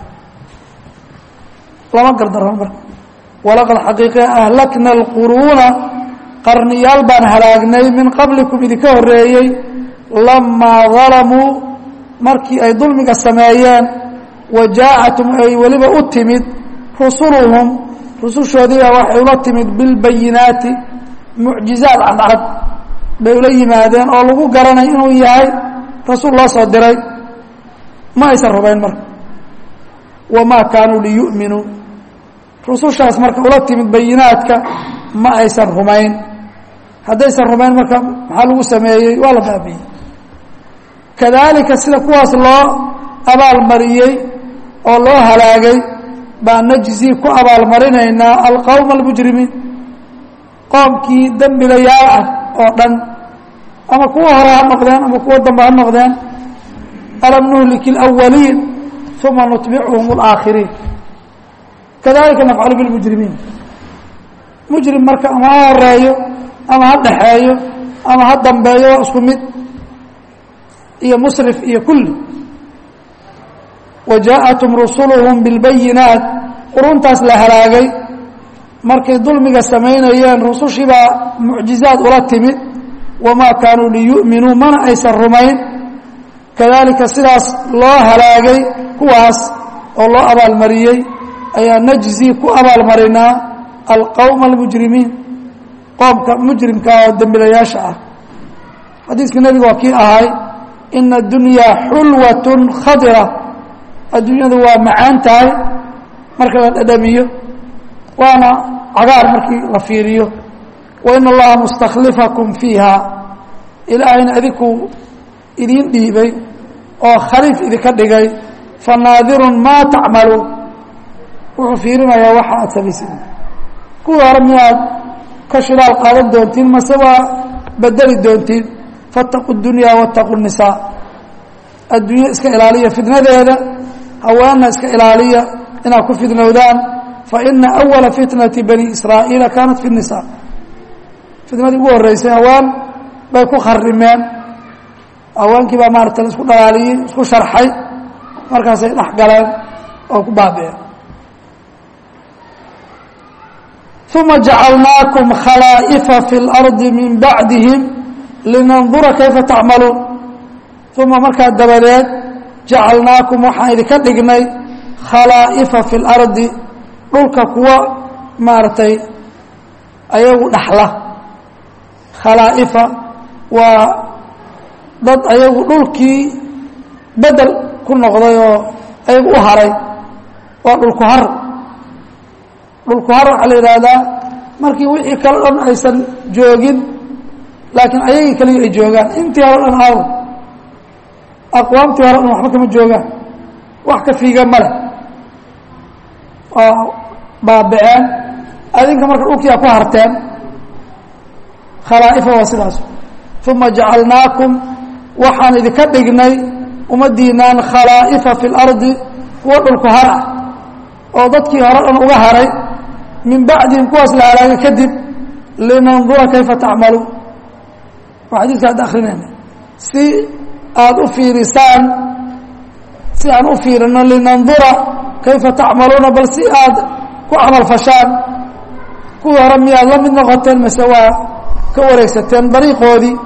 lama gardaran marka walaqad xaqiiqe ahlakna alquruuna qarniyaal baan halaagnay min qablikum idinka horreeyey lamaa dalamuu markii ay dulmiga sameeyeen wa jaaءatum ay weliba u timid rusuluhum rusushoodiibaa waxay ula timid bilbayinaati mucjizaad cadcad bay ula yimaadeen oo lagu garanay inuu yahay rasuul loo soo diray ma aysan rumayn marka wamaa kaanuu liyu'minuu rusushaas marka ula timid bayinaadka ma aysan rumayn haddaysan rumayn marka maxaa lagu sameeyey waa la baabiyey kadalika sida kuwaas loo abaalmariyey oo loo halaagay baa najzi ku abaalmarinaynaa alqowma almujrimiin qoomkii dembilayaal ah oo dhan ama kuwa hore ha noqdeen ama kuwa dambe ha noqdeen alam nuhliki اlأwaliin uma nutbicuhum اlaakhiriin kadalika nafcalu bilmujrimiin mujrim marka ama ha horeeyo ama ha dhexeeyo ama ha dambeeyo waa isku mid iyo musrif iyo kulli wajaaءatum rusuluhum biاlbayinaat quruntaas la halaagay markay dulmiga samaynayeen rusushii baa mucjizaad ula timid wamaa kaanuu liyu'minuu mana aysan rumayn kadalika sidaas loo halaagay kuwaas oo loo abaalmariyey ayaa najzi ku abaalmarinaa alqowma almujrimiin qoomka mujrimka oo dembilayaasha ah xadiiska nebiga waa kii ahay ina adunyaa xulwat khadira adduunyadu waa macaan tahay marka la dhadhamiyo waana cagaar markii la fiiriyo wa in allaha mustakhlifakum fiiha ilaahayna adinkuu idiin dhiibay oo khaliif idinka dhigay fanaadirun maa tacmaluun wuxuu fiirinayaa waxa aad samaysid kuwii hore miyaad ka shilaal qaadan doontiin mase waa bedeli doontiin faataqu dunyaa waataqu nisaa adduunyo iska ilaaliya fitnadeeda haweenna iska ilaaliya inaad ku fidnowdaan faina awala fitnati bani israa'iila kaanat fi nisa fitnadii ugu horreysay haween bay ku kharimeen haweenkii baa maarata la isku dhalaaliyey isku sharxay markaasay dhex galeen oo ku baabi'een uma jacalnaakum khalaa'ifa fi اlardi min bacdihim linandura kayfa tacmaluun uma markaa dabadeed jacalnaakum waxaan idinka dhignay khalaa'ifa fi اlardi dhulka kuwa maaragtay ayagu dhaxla khalaa'ifa waa dad ayagu dhulkii bedel ku noqday oo ayagu u haray waa dhulku har dhulku har waxaa la yidhaahdaa markii wixii kale dhan aysan joogin laakiin ayagii kaliya ay joogaan intii hore dhan aawo aqwaamtii hore dhan waxba kama joogaan wax ka fiiga male waa baabiceen adinka marka dhulkiia ku harteen khalaa'ifa waa sidaas uma jacalnaakum waxaan idinka dhignay ummaddiinaan khalaa'ifa fi اlardi kuwa dhulku har ah oo dadkii hore dhan uga haray min bacdihim kuwaas la halaagay kadib linandura kayfa tacmaluun waa xadiidka hadda akrinayna si aada u fiirisaan si aan u fiirino linandura kayfa tacmaluuna bal si aad ku camal fashaan kuwii hore miyaad la mid noqoteen mase waa ka wareegsateen dariiqoodii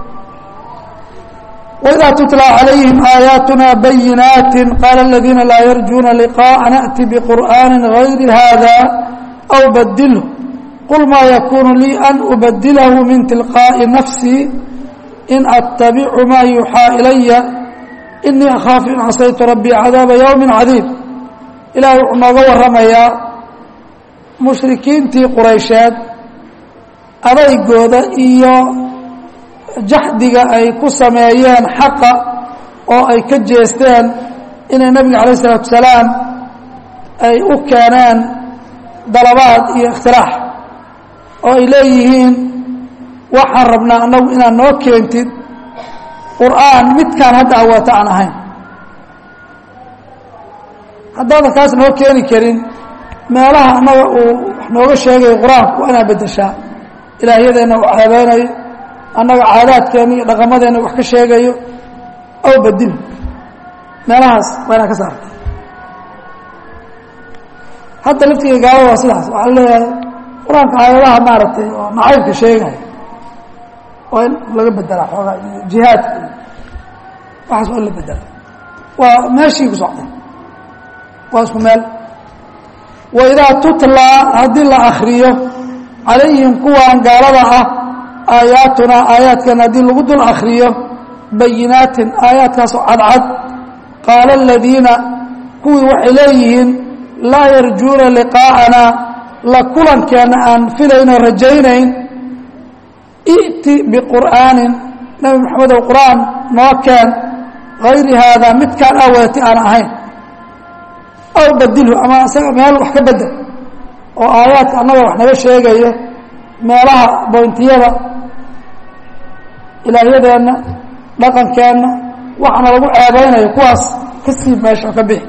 وإdا تتلى عaليهم آياaتنا بيناaت قال الذينa لا يرجوna لقاءa نأتي بقرآن غير هذا أو بدله قل ما يكون لي أن أبدله من تلقاء نفسي إن أتبع ما يuحىa إلي إني أخاaف إن عصيت ربي عذاaب يوم عdيم ilahay wuxuu nooga waramayaa muشhrikiintii quraysheed adaygooda iyo jaxdiga ay ku sameeyeen xaqa oo ay ka jeesteen inay nebiga calayh isalaatu salaam ay u keeneen dalabaad iyo ikhtilaax oo ay leeyihiin waxaan rabnaa annagu inaad noo keentid qur'aan midkaan hadda awaata aan ahayn haddaadan kaas noo keeni karin meelaha annaga uu wax nooga sheegayo qur-aanku waa inaad beddeshaa ilaahyadeenna uu ceebeynayo annaga caadaadkeena iyo dhaqamadeenna wax ka sheegayo aw bedil meelahaas waa inaa ka saarta hadda laftiga gaalada waa sidaas waxaa leeyahay qur-aanka aayadaha maaragtay oo nacaybka sheegaya waa in laga bedelaa xoogaa iyo jihaadka iyo waxaas waa in la bedela waa meeshii ku socday waa isku meel waidaa tutlaa haddii la akriyo calayhim kuwaan gaalada ah aayaatunaa aayaadkeena haddii lagu dul akriyo bayinaatin aayaadkaasoo cadcad qaala aladiina kuwii waxay leeyihiin laa yarjuuna liqaa'ana la kulankeenna aan filaynoo rajaynayn i'ti biqur'aanin nebi maxamedow qur'aan noo keen hayri haadaa midkaan aweeti aan ahayn aw badilhu ama isaga meel wax ka bedel oo aayaadka annaga wax naga sheegayo meelaha boyntiyada ilaahyadeenna dhaqankeenna waxaana lagu ceebeynayo kuwaas ka sii meesha oo ka bixi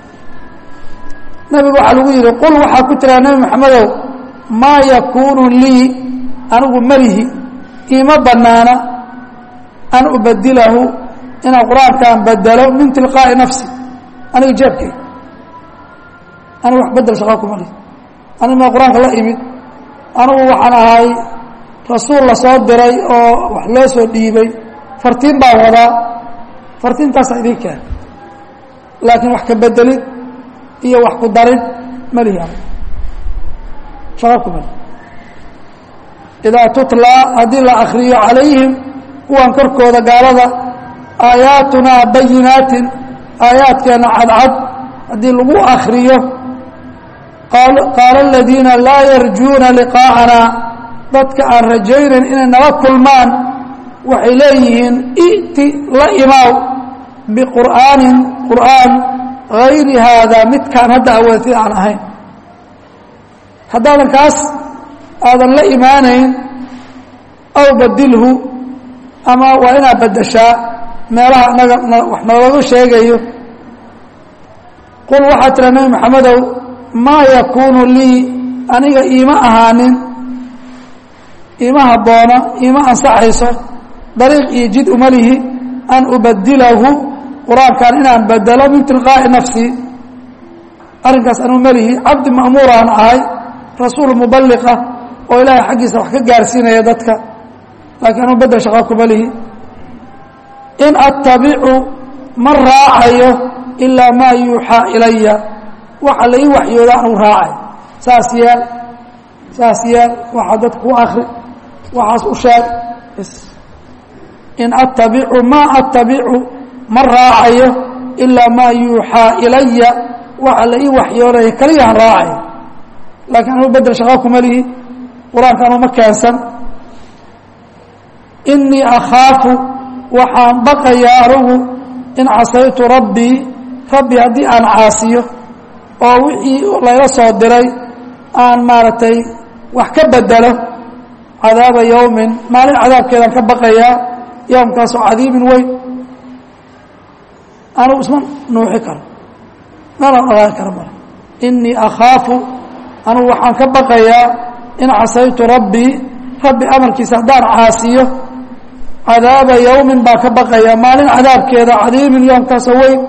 nebigu waxaa lagu yidhi qul waxaa ku tiraa nebi maxamedow maa yakuunu lii anigu melihi iima banaana an ubadilahu inaan qur-aankaan bedelo min tilqaa'i nafsi aniga jeebkay anigu wax bedel shaqaa kuma lihi anigu maa qur-aanka la imid anigu waxaan ahay rasuul la soo diray oo wax loo soo dhiibay fartiin baan wadaa fartiintaasaa idiin keen laakiin wax ka bedelid iyo wax ku darid ma lihi anigu shaqa kuma lihi idaa tutlaa haddii la akriyo calayhim kuwan korkooda gaalada aayaatunaa bayinaatin aayaadkeena cadcad haddii lagu akriyo qaala aladiina laa yarjuuna liqaa'ana dadka aan rajaynayn inay nala kulmaan waxay leeyihiin i'ti la imaaw biqur'aanin qur'aan hayri haadaa midkaan hadda aweetid aan ahayn haddaadan kaas aadan la imaanayn aw badilhu ama waa inaad beddeshaa meelaha naga wax noolaga sheegayo qul waxaa tira nebi maxamedow maa yakuunu lii aniga iima ahaanin iima habboona iima ansaxayso dariiq iyo jid uma lihi an ubadilahu qur-aankan inaan bedelo min tilqaa'i nafsi arrinkaas anuu melihi cabdi ma'muuraan ahay rasuul mubaliqa oo ilaahay xaggiisa wax ka gaarsiinaya dadka laakiin anuu bedel shaqaa kuma lihi in attabicu ma raacayo ilaa maa yuuxaa ilaya waxa la ii waxyooda anugu raacay saas yeel saas yeel waxaa dadka ku akri waxaas u sheeg in attabicu maa attabicu ma raacayo ilaa maa yuuxaa ilaya waxa la ii waxyoonaya kaliyahan raacayo laakiin anugu bedel shaqa kuma lihi qur-aanka anu ma keensan inii akhaafu waxaan baqayaa anugu in casaytu rabbii rabbi haddii aan caasiyo oo wixii layla soo diray aan maaragtay wax ka bedelo cadaaba yowmin maalin cadaabkeedaan ka baqayaa yowmkaasoo cadiibin weyn anugu isma nuuxi karo meelaan ogaan karo male inii akhaafu anugu waxaan ka baqayaa in casaytu rabbii rabbi amarkiisa haddaan caasiyo cadaaba yowmin baa ka baqaya maalin cadaabkeeda cadiimin yoomkaasoo weyn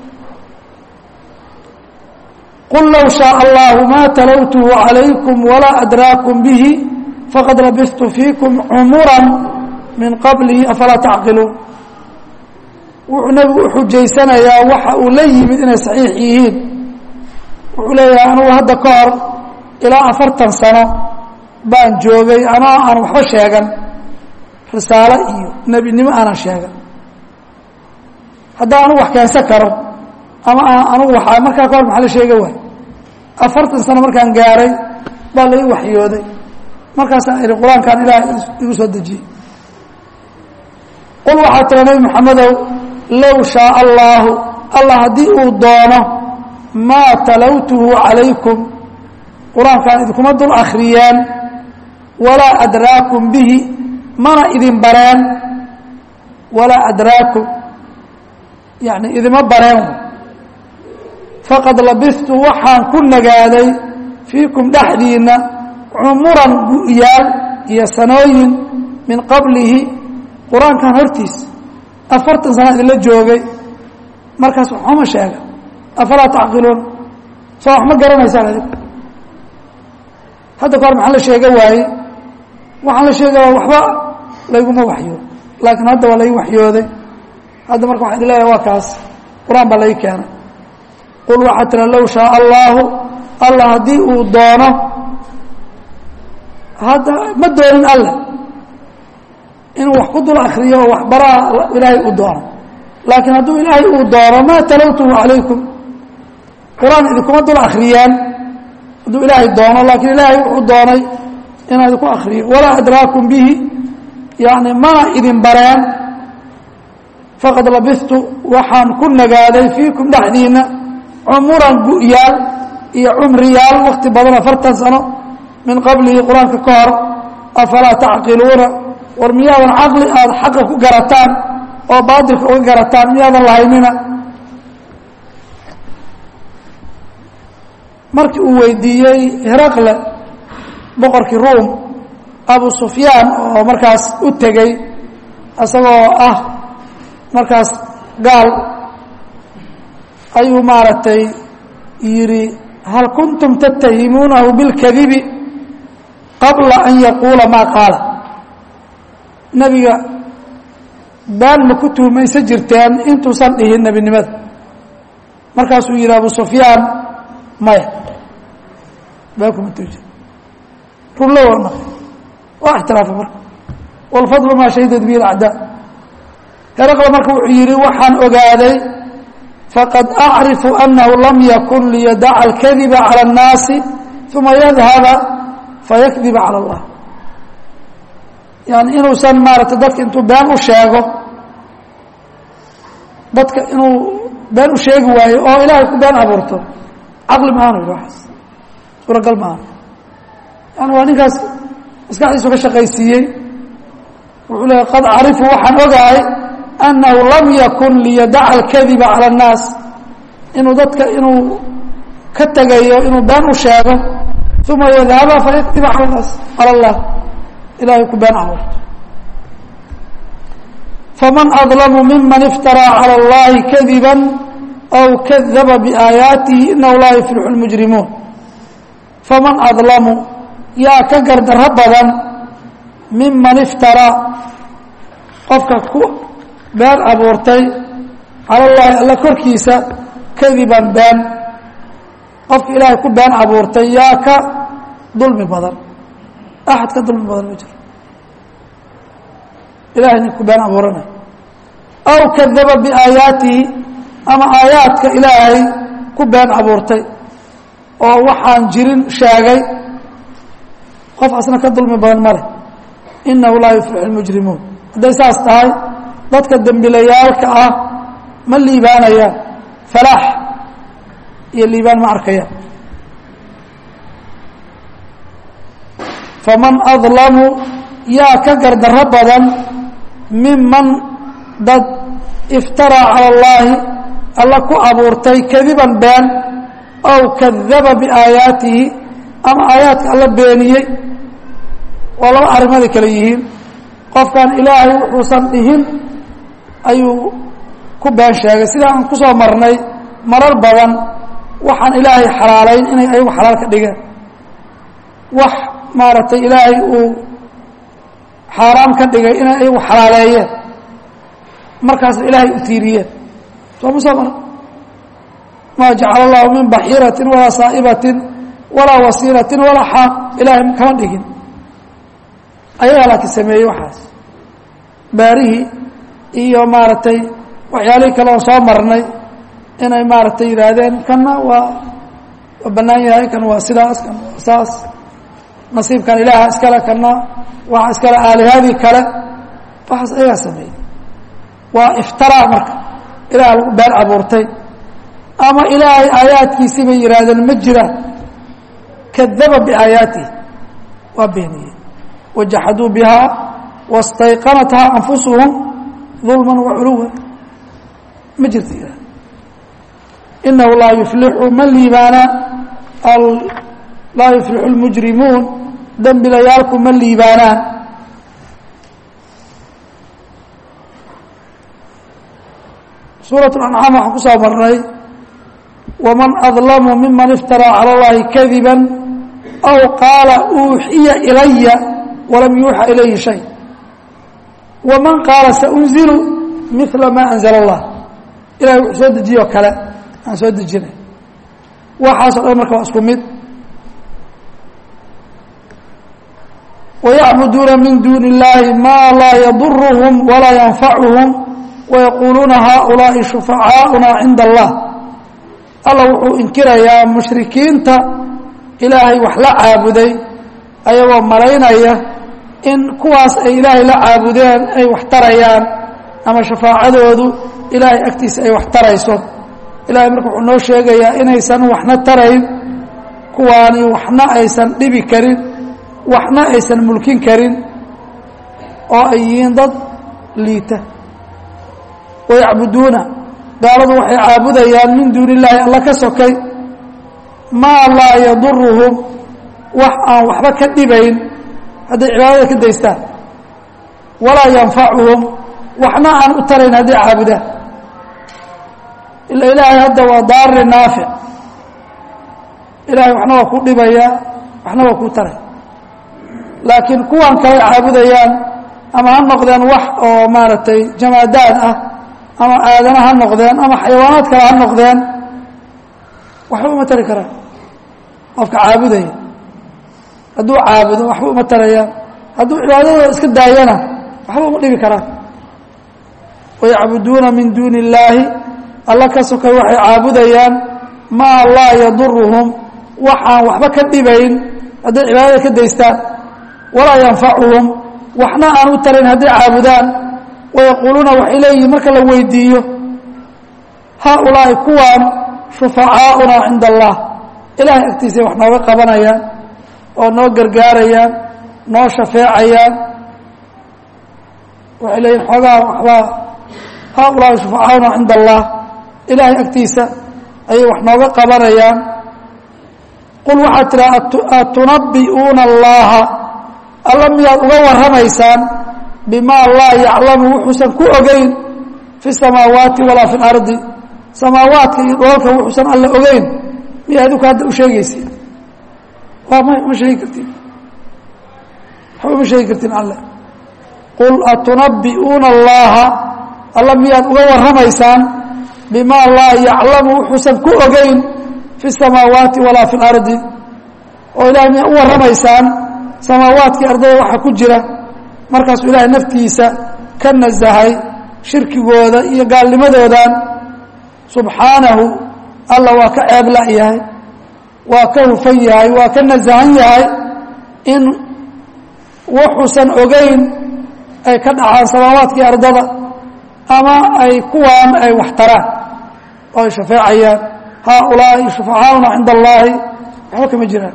qul low shaء allahu ma talowtuhu عalaykum walaa adraakum bihi faqad labistu fiikum cumura min qablihi afalaa tacqiluun wuxuu nebigu uxujaysanayaa waxa uu la yimid inay saxiix yihiin wuxuu leeyahay anugu hadda ka hor ilaa afartan sano baan joogay anoo aan waxba sheegan risaalo iyo nebinimo aanan sheegan haddaan anugu wax keensan karo ama anugu waa markaa ka hor maxaa la sheega waay afartan sano markaan gaaray baa la ii waxyooday markaasaan ihi qur-aankan ilaah igu soo dejiyey qul waxaa tira nebi moxamedow low shaaa allaahu allah haddii uu doono maa talowtuhu calaykum qur-aankaan idinkuma dul akhriyeen walaa adraakum bihi mana idin bareen walaa adraakum yani idima bareen faqad labistu waxaan ku nagaaday fiikum dhexdiinna cumuran gu'yaal iyo sanooyin min qablihi qur-aankan hortiisa afartan sana idinla joogay markaas waxuma sheega afalaa tacqiluun soo wax ma garanaysaan adig hadda ka hor maxaa la sheega waaye waxaan la sheegaya waxba layguma waxyoodo laakiin hadda waa lai waxyooday hadda marka waxaan leeyahay waa kaas qur-aan baa lai keenay qul waxaa tira low shaaa allaahu allah haddii uu doono hadda ma doonin alle inuu wax ku dul akriyo oo waxbaraa ilaahay uu doono laakiin hadduu ilaahay uu doono maa talowtuhu calaykum qur-aan idinkuma dul akriyeen hadduu ilaahay doono laakiin ilaahay wuxuu doonay inaa idinku akriyo walaa adraakum bihi yani mana idin bareen faqad labistu waxaan ku nagaaday fiikum dhexdiina cumuran gu'yaal iyo cumriyaal wakti badan afartan sano min qablihi qur-aanka ka hor afalaa tacqiluuna war miyaadan caqli aada xaqa ku garataan oo baatilka uga garataan miyaadan lahaynina markii uu weydiiyey heraqle boqorkii ruum abu sufyaan oo markaas u tegey isagoo ah markaas gaal ayuu maaragtay yidhi hal kuntum tattahimuunahu bilkadibi qabla an yaquula maa qaala nebiga baan ma ku tuhmaysan jirteen intuusan dhihin nebinimada markaasuu yidhi abu sufyaan maya baan kuma tuhi jir runlo warna waa ixtiraafa marka wاlfadlu maa shahidat bihi اacdaa heraqla marka wuxuu yidhi waxaan ogaaday faqad acrifu anahu lam yakun liyadaca اlkadiba calى الnaasi uma yadhaba fayakdiba calى اllah yani inuusan maarata dadka intuu been u sheego dadka inuu been u sheegi waayo oo ilaahay ku been abuurto caqli maaanu yidhi waxaas suuragal maaha yani waa ninkaas maskaxdiisu ka shaqaysiiyey wuxuu leeya qad carifu waxaan ogahay annahu lam yakun liyadaca alkadiba cala annaas inuu dadka inuu ka tegayo inuu been u sheego uma yadhaba fayakdiba cala naas cala allah ilahay ku been abuurto faman adlamu miman iftaraa calى اllahi kadiba aw kadaba biaayaatihi inahu laa yuflixu اlmujrimuun faman adlamu yaa ka gardarro badan miman iftaraa qofka ku been abuurtay cala llahi alla korkiisa kadiban been qofka ilaahay ku been abuurtay yaa ka dulmi badan axad ka dulmi badan ma jiro ilahay nin ku been abuuranay aw kadaba biaayaatihi ama aayaadka ilaahay ku been abuurtay oo waxaan jirin sheegay qof asna ka dulmi badan ma leh inahu laa yuflixu lmujrimuun hadday saas tahay dadka dembilayaalka ah ma liibaanayaan falaax iyo liibaan ma arkayaan faman adlamu yaa ka gardarro badan miman dad iftaraa cala allaahi alla ku abuurtay kadiban been aw kadaba biaayaatihi ama aayaadka alla beeniyey waa laba arrimaday kale yihiin qofkan ilaahay wuxuusan dhihin ayuu ku been sheegay sidaa aan ku soo marnay marar badan waxaan ilaahay xalaalayn inay ayagu xalaal ka dhigeen wax maaragtay ilaahay uu xaaraam ka dhigay inay ayagu xalaaleeyeen markaasna ilaahay u tiiriyeen soo ma soo mara maa jacala allahu min baxiiratin walaa saa'ibatin walaa wasiilatin walaa xaam ilaahay kama dhigin ayagaa laakiin sameeyey waxaas baarihii iyo maaragtay waxyaalihii kale oo soo marnay inay maaragtay yidhaahdeen kanna waa waa bannaan yahay kan waa sidaas kan waa saas nasiibkan ilaaha iskale kanna waxa iskale aalihadii kale waxaas ayagaa sameeyey waa iftaraa marka ilaah lagu been abuurtay ama ilaahay aayaadkiisii bay yidhaahdeen ma jiraan kadaba biaayaatihi waa beeniyey wajaxaduu bihaa wastayqanathaa anfusuhum dulman waculuwa ma jirta yihahd inahu laa yuflixu ma liibaana laa yuflixu lmujrimuun dembilayaalku ma liibaanaan suuraة اأncaam waxaan ku soo marnay waman adlamu miman iftaraa calى اllahi kadiba aw qaala uuxiya ilaya walam yuuxa ilayhi shay waman qaala saunzilu mila ma anzla اllah ilahay wuxuu soo dejiyo kale aan soo dejinay waxaaso dhan marka waa isku mid wayacbuduuna min duuni اllahi ma laa yadurhm walaa yanfacuhum wayaquuluuna haaulaa'i shufacaauna cinda allah alla wuxuu inkirayaa mushrikiinta ilaahay wax la caabuday ayagoo malaynaya in kuwaas ay ilaahay la caabudeen ay wax tarayaan ama shafaacadoodu ilaahay agtiisa ay wax tarayso ilahay marka wuxuu noo sheegayaa inaysan waxna tarayn kuwaani waxna aysan dhibi karin waxna aysan mulkin karin oo ay yihiin dad liita wayacbuduuna gaaladu waxay caabudayaan min duuni illaahi alla ka sokay maa laa yaduruhum wax aan waxba ka dhibayn hadday cibaadada ka daystaan walaa yanfacuhum waxna aan u tarayn hadday caabudaan ila ilaahay hadda waa daari naafic ilahay waxna waa ku dhibayaa waxna waa kuu taraya laakiin kuwan kale caabudayaan ama ha noqdeen wax oo maaragtay jamaadaad ah ama aadana ha noqdeen ama xayawaanaad kale ha noqdeen waxba uma tari karaan qofka caabudaya hadduu caabudo waxba uma tarayaan hadduu cibaadadooda iska daayana waxba uma dhibi karaan wayacbuduuna min duuni illaahi alla ka sokay waxay caabudayaan maa laa yaduruhum waxaan waxba ka dhibayn hadday cibaadada ka daystaan walaa yanfacuhum waxna aan u tarayn hadday caabudaan wayaquuluuna waxay leeyihiin marka la weydiiyo haaulaa'i kuwaan shufacaauna cinda allah ilahay agtiisay wax nooga qabanayaan oo noo gargaarayaan noo shafeecayaan waxay leeyihin xoogaa waxbaa haaulaa'i shufacaauna cinda allah ilaahay agtiisa ayay wax nooga qabanayaan qul waxaad tiraa atunabbi'uuna allaha alla miyaad uga warramaysaan bimaa laa yaclamu wuxuusan ku ogeyn fi samaawaati walaa fi lardi samaawaadka iyo dhoolka wuxuusan alla ogeyn miya adinku hadda u sheegaysi waa may uma sheegi kartiin waxba uma sheegi kartiin alle qul atunabbi'uuna allaha alla miyaad uga warramaysaan bimaa laa yaclamu wuxuusan ku ogeyn fi samaawaati walaa fi lardi oo ilahay miyaa u warramaysaan samaawaadkii ardada waxa ku jira markaasuu ilaahay naftiisa ka nasahay shirkigooda iyo gaalnimadoodan subxaanahu alla waa ka ceeb la-yahay waa ka hufan yahay waa ka nasahan yahay in wuxuusan ogeyn ay ka dhacaan samaawaadkii ardada ama ay kuwaan ay wax taraan oo ay shafeecayaan haaulaa'i shufacaauna cinda allaahi waxba kama jiraan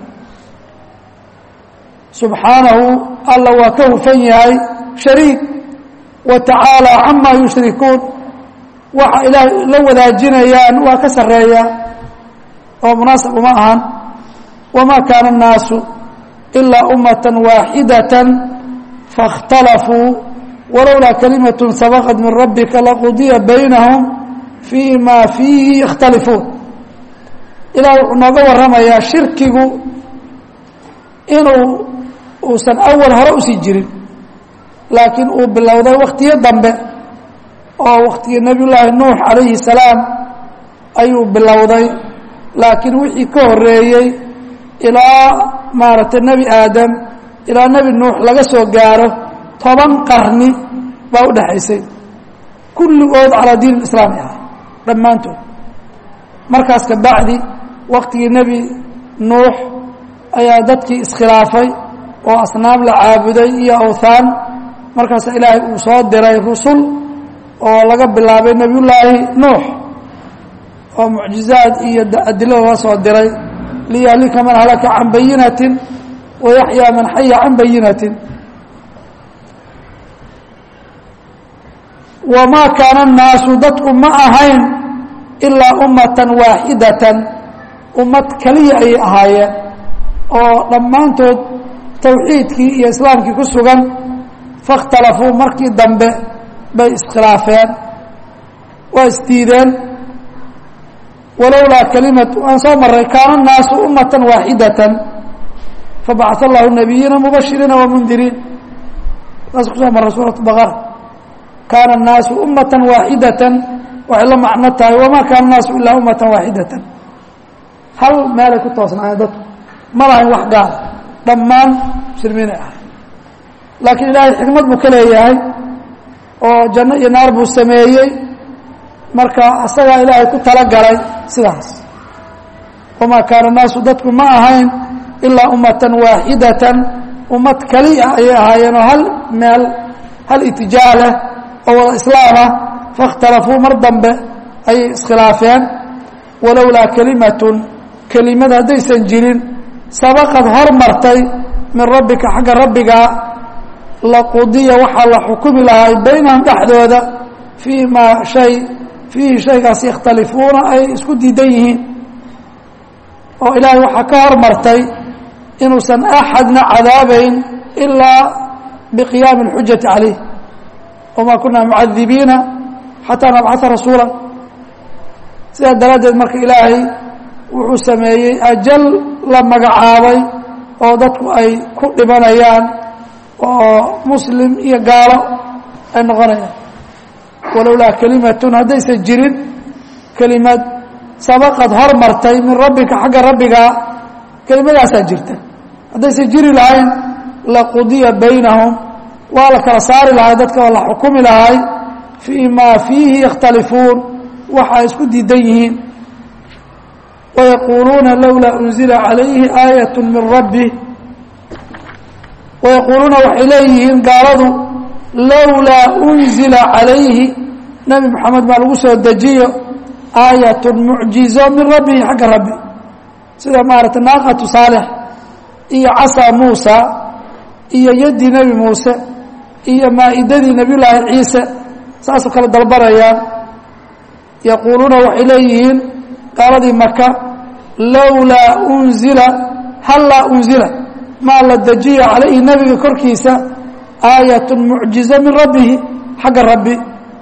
subxaanahu alla waa ka hufan yahay shariik wa tacaala camaa yushrikuun waxa ilaahay la wadaajinayaan waa ka sarreeyaa oo munaasab uma ahan wamaa kaana الnaasu ilaa ummata waaxidata faاkhtalafuu walowlaa kalimaة sabaqat min rabbika laqudiya baynahum fii ma fiihi yakhtalifuun ilaah wuxuu nooga warramayaa shirkigu inuu uusan awal hore usii jirin laakiin uu bilowday wakhtiyo dambe oo wakhtigii nebiy llaahi nuux calayhi salaam ayuu bilowday laakiin wixii ka horeeyey ilaa maaragtay nebi aadam ilaa nebi nuux laga soo gaaro toban qarni baa u dhexaysay kulligood calaa diin islaami ah dhammaantood markaas ka bacdi waktigii nebi nuux ayaa dadkii iskhilaafay oo asnaam la caabuday iyo awthaan markaasa ilaahay uu soo diray rusul oo laga bilaabay nebiyullaahi nuux oo mucjizaad iyo adilo laga soo diray liyahlika man halaka can bayinatin wayaxyaa man xaya can bayinatin wamaa kaana annaasu dadku ma ahayn ilaa ummatan waaxidatan ummad keliya ayay ahaayeen oo dhammaantood tawxiidkii iyo islaamkii ku sugan faاkhtalafuu markii dambe bay iskhilaafeen waa isdiideen walowlaa kalimatu aan soo maray kaana الnaasu ummata waaxidata fabacaث allahu nabiyiina mubashiriina wamundiriin saas kusoo maray suuraة baqara kaana الnaasu ummata waaxidata waxay la macno tahay wamaa kaana الnaasu ilaa ummata waaxidata hal meelay ku toosnaayeen dadku ma lahayn wax gaar dhammaan muslimiinay ahay laakiin ilaahay xikmad buu ka leeyahay oo janno iyo naar buu sameeyey marka asagaa ilaahay ku talagalay sidaas wamaa kaana naasu dadku ma ahayn ilaa ummatan waaxidatan ummad keliya ayay ahaayeen oo hal meel hal itijaah leh oo wada islaamah faاkhtalafuu mar dambe ayay iskhilaafeen walowlaa kelimatun kelimad haddaysan jirin sabaqad hormartay min rabbika xagga rabbigaa laqudiya waxaa la xukumi lahay baynahum dhexdooda fii maa shay fiihi shaygaas yakhtalifuuna ay isku diidan yihiin oo ilaahay waxaa ka hormartay inuusan axadna cadaabayn ilaa biqiyaami اlxujati calayh wamaa kunaa mucadibiina xataa nabcaa rasuula sidaa daraaddeed marka ilaahay wuxuu sameeyey ajal la magacaabay oo dadku ay ku dhibanayaan oo muslim iyo gaalo ay noqonayaan walowlaa kelimatun haddaysan jirin kelimad sabaqad hormartay min rabbika xagga rabbigaa kelimadaasaa jirta haddaysan jiri lahayn laqudiya baynahum waa la kala saari lahay dadka waa la xukumi lahay fii maa fiihi yakhtalifuun waxa ay isku diidan yihiin wayaquuluuna lowlaa unzila calayhi aayat min rabbi wayaquuluuna waxay leeyihiin gaaladu lowlaa unzila calayhi nebi moxamed baa lagu soo dejiyo aayatun mucjizo min rabbihi xagga rabbi sida maaragtay naaqatu saalix iyo casaa muusa iyo yaddii nebi muuse iyo maa'idadii nebiyullaahi ciise saasoo kale dalbanayaan yaquuluuna waxay leeyihiin gaaladii maka lowlaa unzila hallaa unzila maa la dejiya calayhi nebiga korkiisa aayatun mucjizo min rabbihi xagga rabbi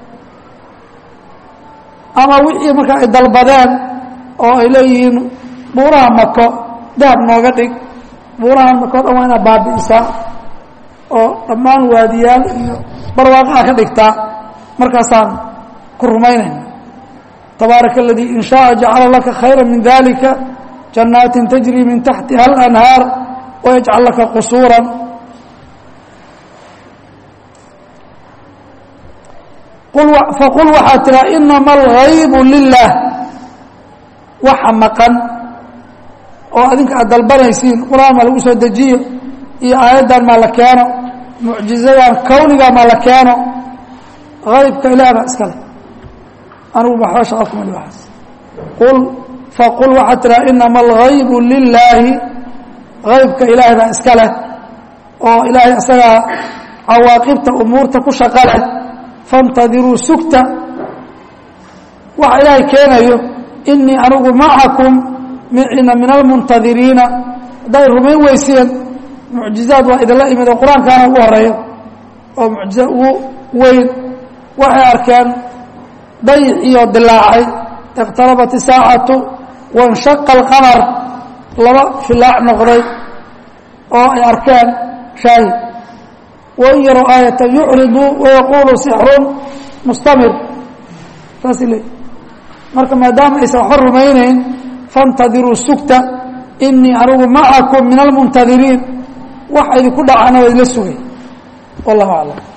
ama wixii markaa ay dalbadeen oo ay leeyihiin buuraha mako dahab nooga dhig buuraha mako o dhan waa inaad baabi'isaa oo dhammaan waadiyaal iyo barwaaqaha ka dhigtaa markaasaan ku rumaynayna tabaaraka aladii in shaaa jacala laka khayra min dalika jannaatin tajri min taxtiha alanhaar wayajcal laka qusuuran faqul waxaa tiraa inama algaybu lilah waxa maqan oo adinka aad dalbanaysiin qur-aan maa lagu soo dejiyo iyo aayaddan maa la keeno mucjizadan kawniga maa la keeno aybka ilaah baa iska leh anigu waxba shaqa kuma li waxaas qul faqul waxaa tiraa inama algaybu lilaahi aybka ilaahay baa iska leh oo ilaahay isagaa cawaaqibta umuurta ku shaqa leh faاntadiruu sugta waxa ilaahay keenayo inii anigu macakum micina min almuntadiriina hadday rumayn weyseen mucjizaad waa idinla imid oo qur-aankaana ugu horeeyo oo mucjiza ugu weyn waxay arkeen dayiciyo dilaacay iqtarabat isaacatu waاnshaqa alqamar laba filaac noqday oo ay arkeen shaahid wain yarow aayata yucriduu wayaquulu sixrun mustamir saasay leeyi marka maadaama aysan waxba rumaynayn faاntadiruu sugta inii anigu macakum min almuntadiriin wax idinku dhacana waa idla sugay wallahu aclam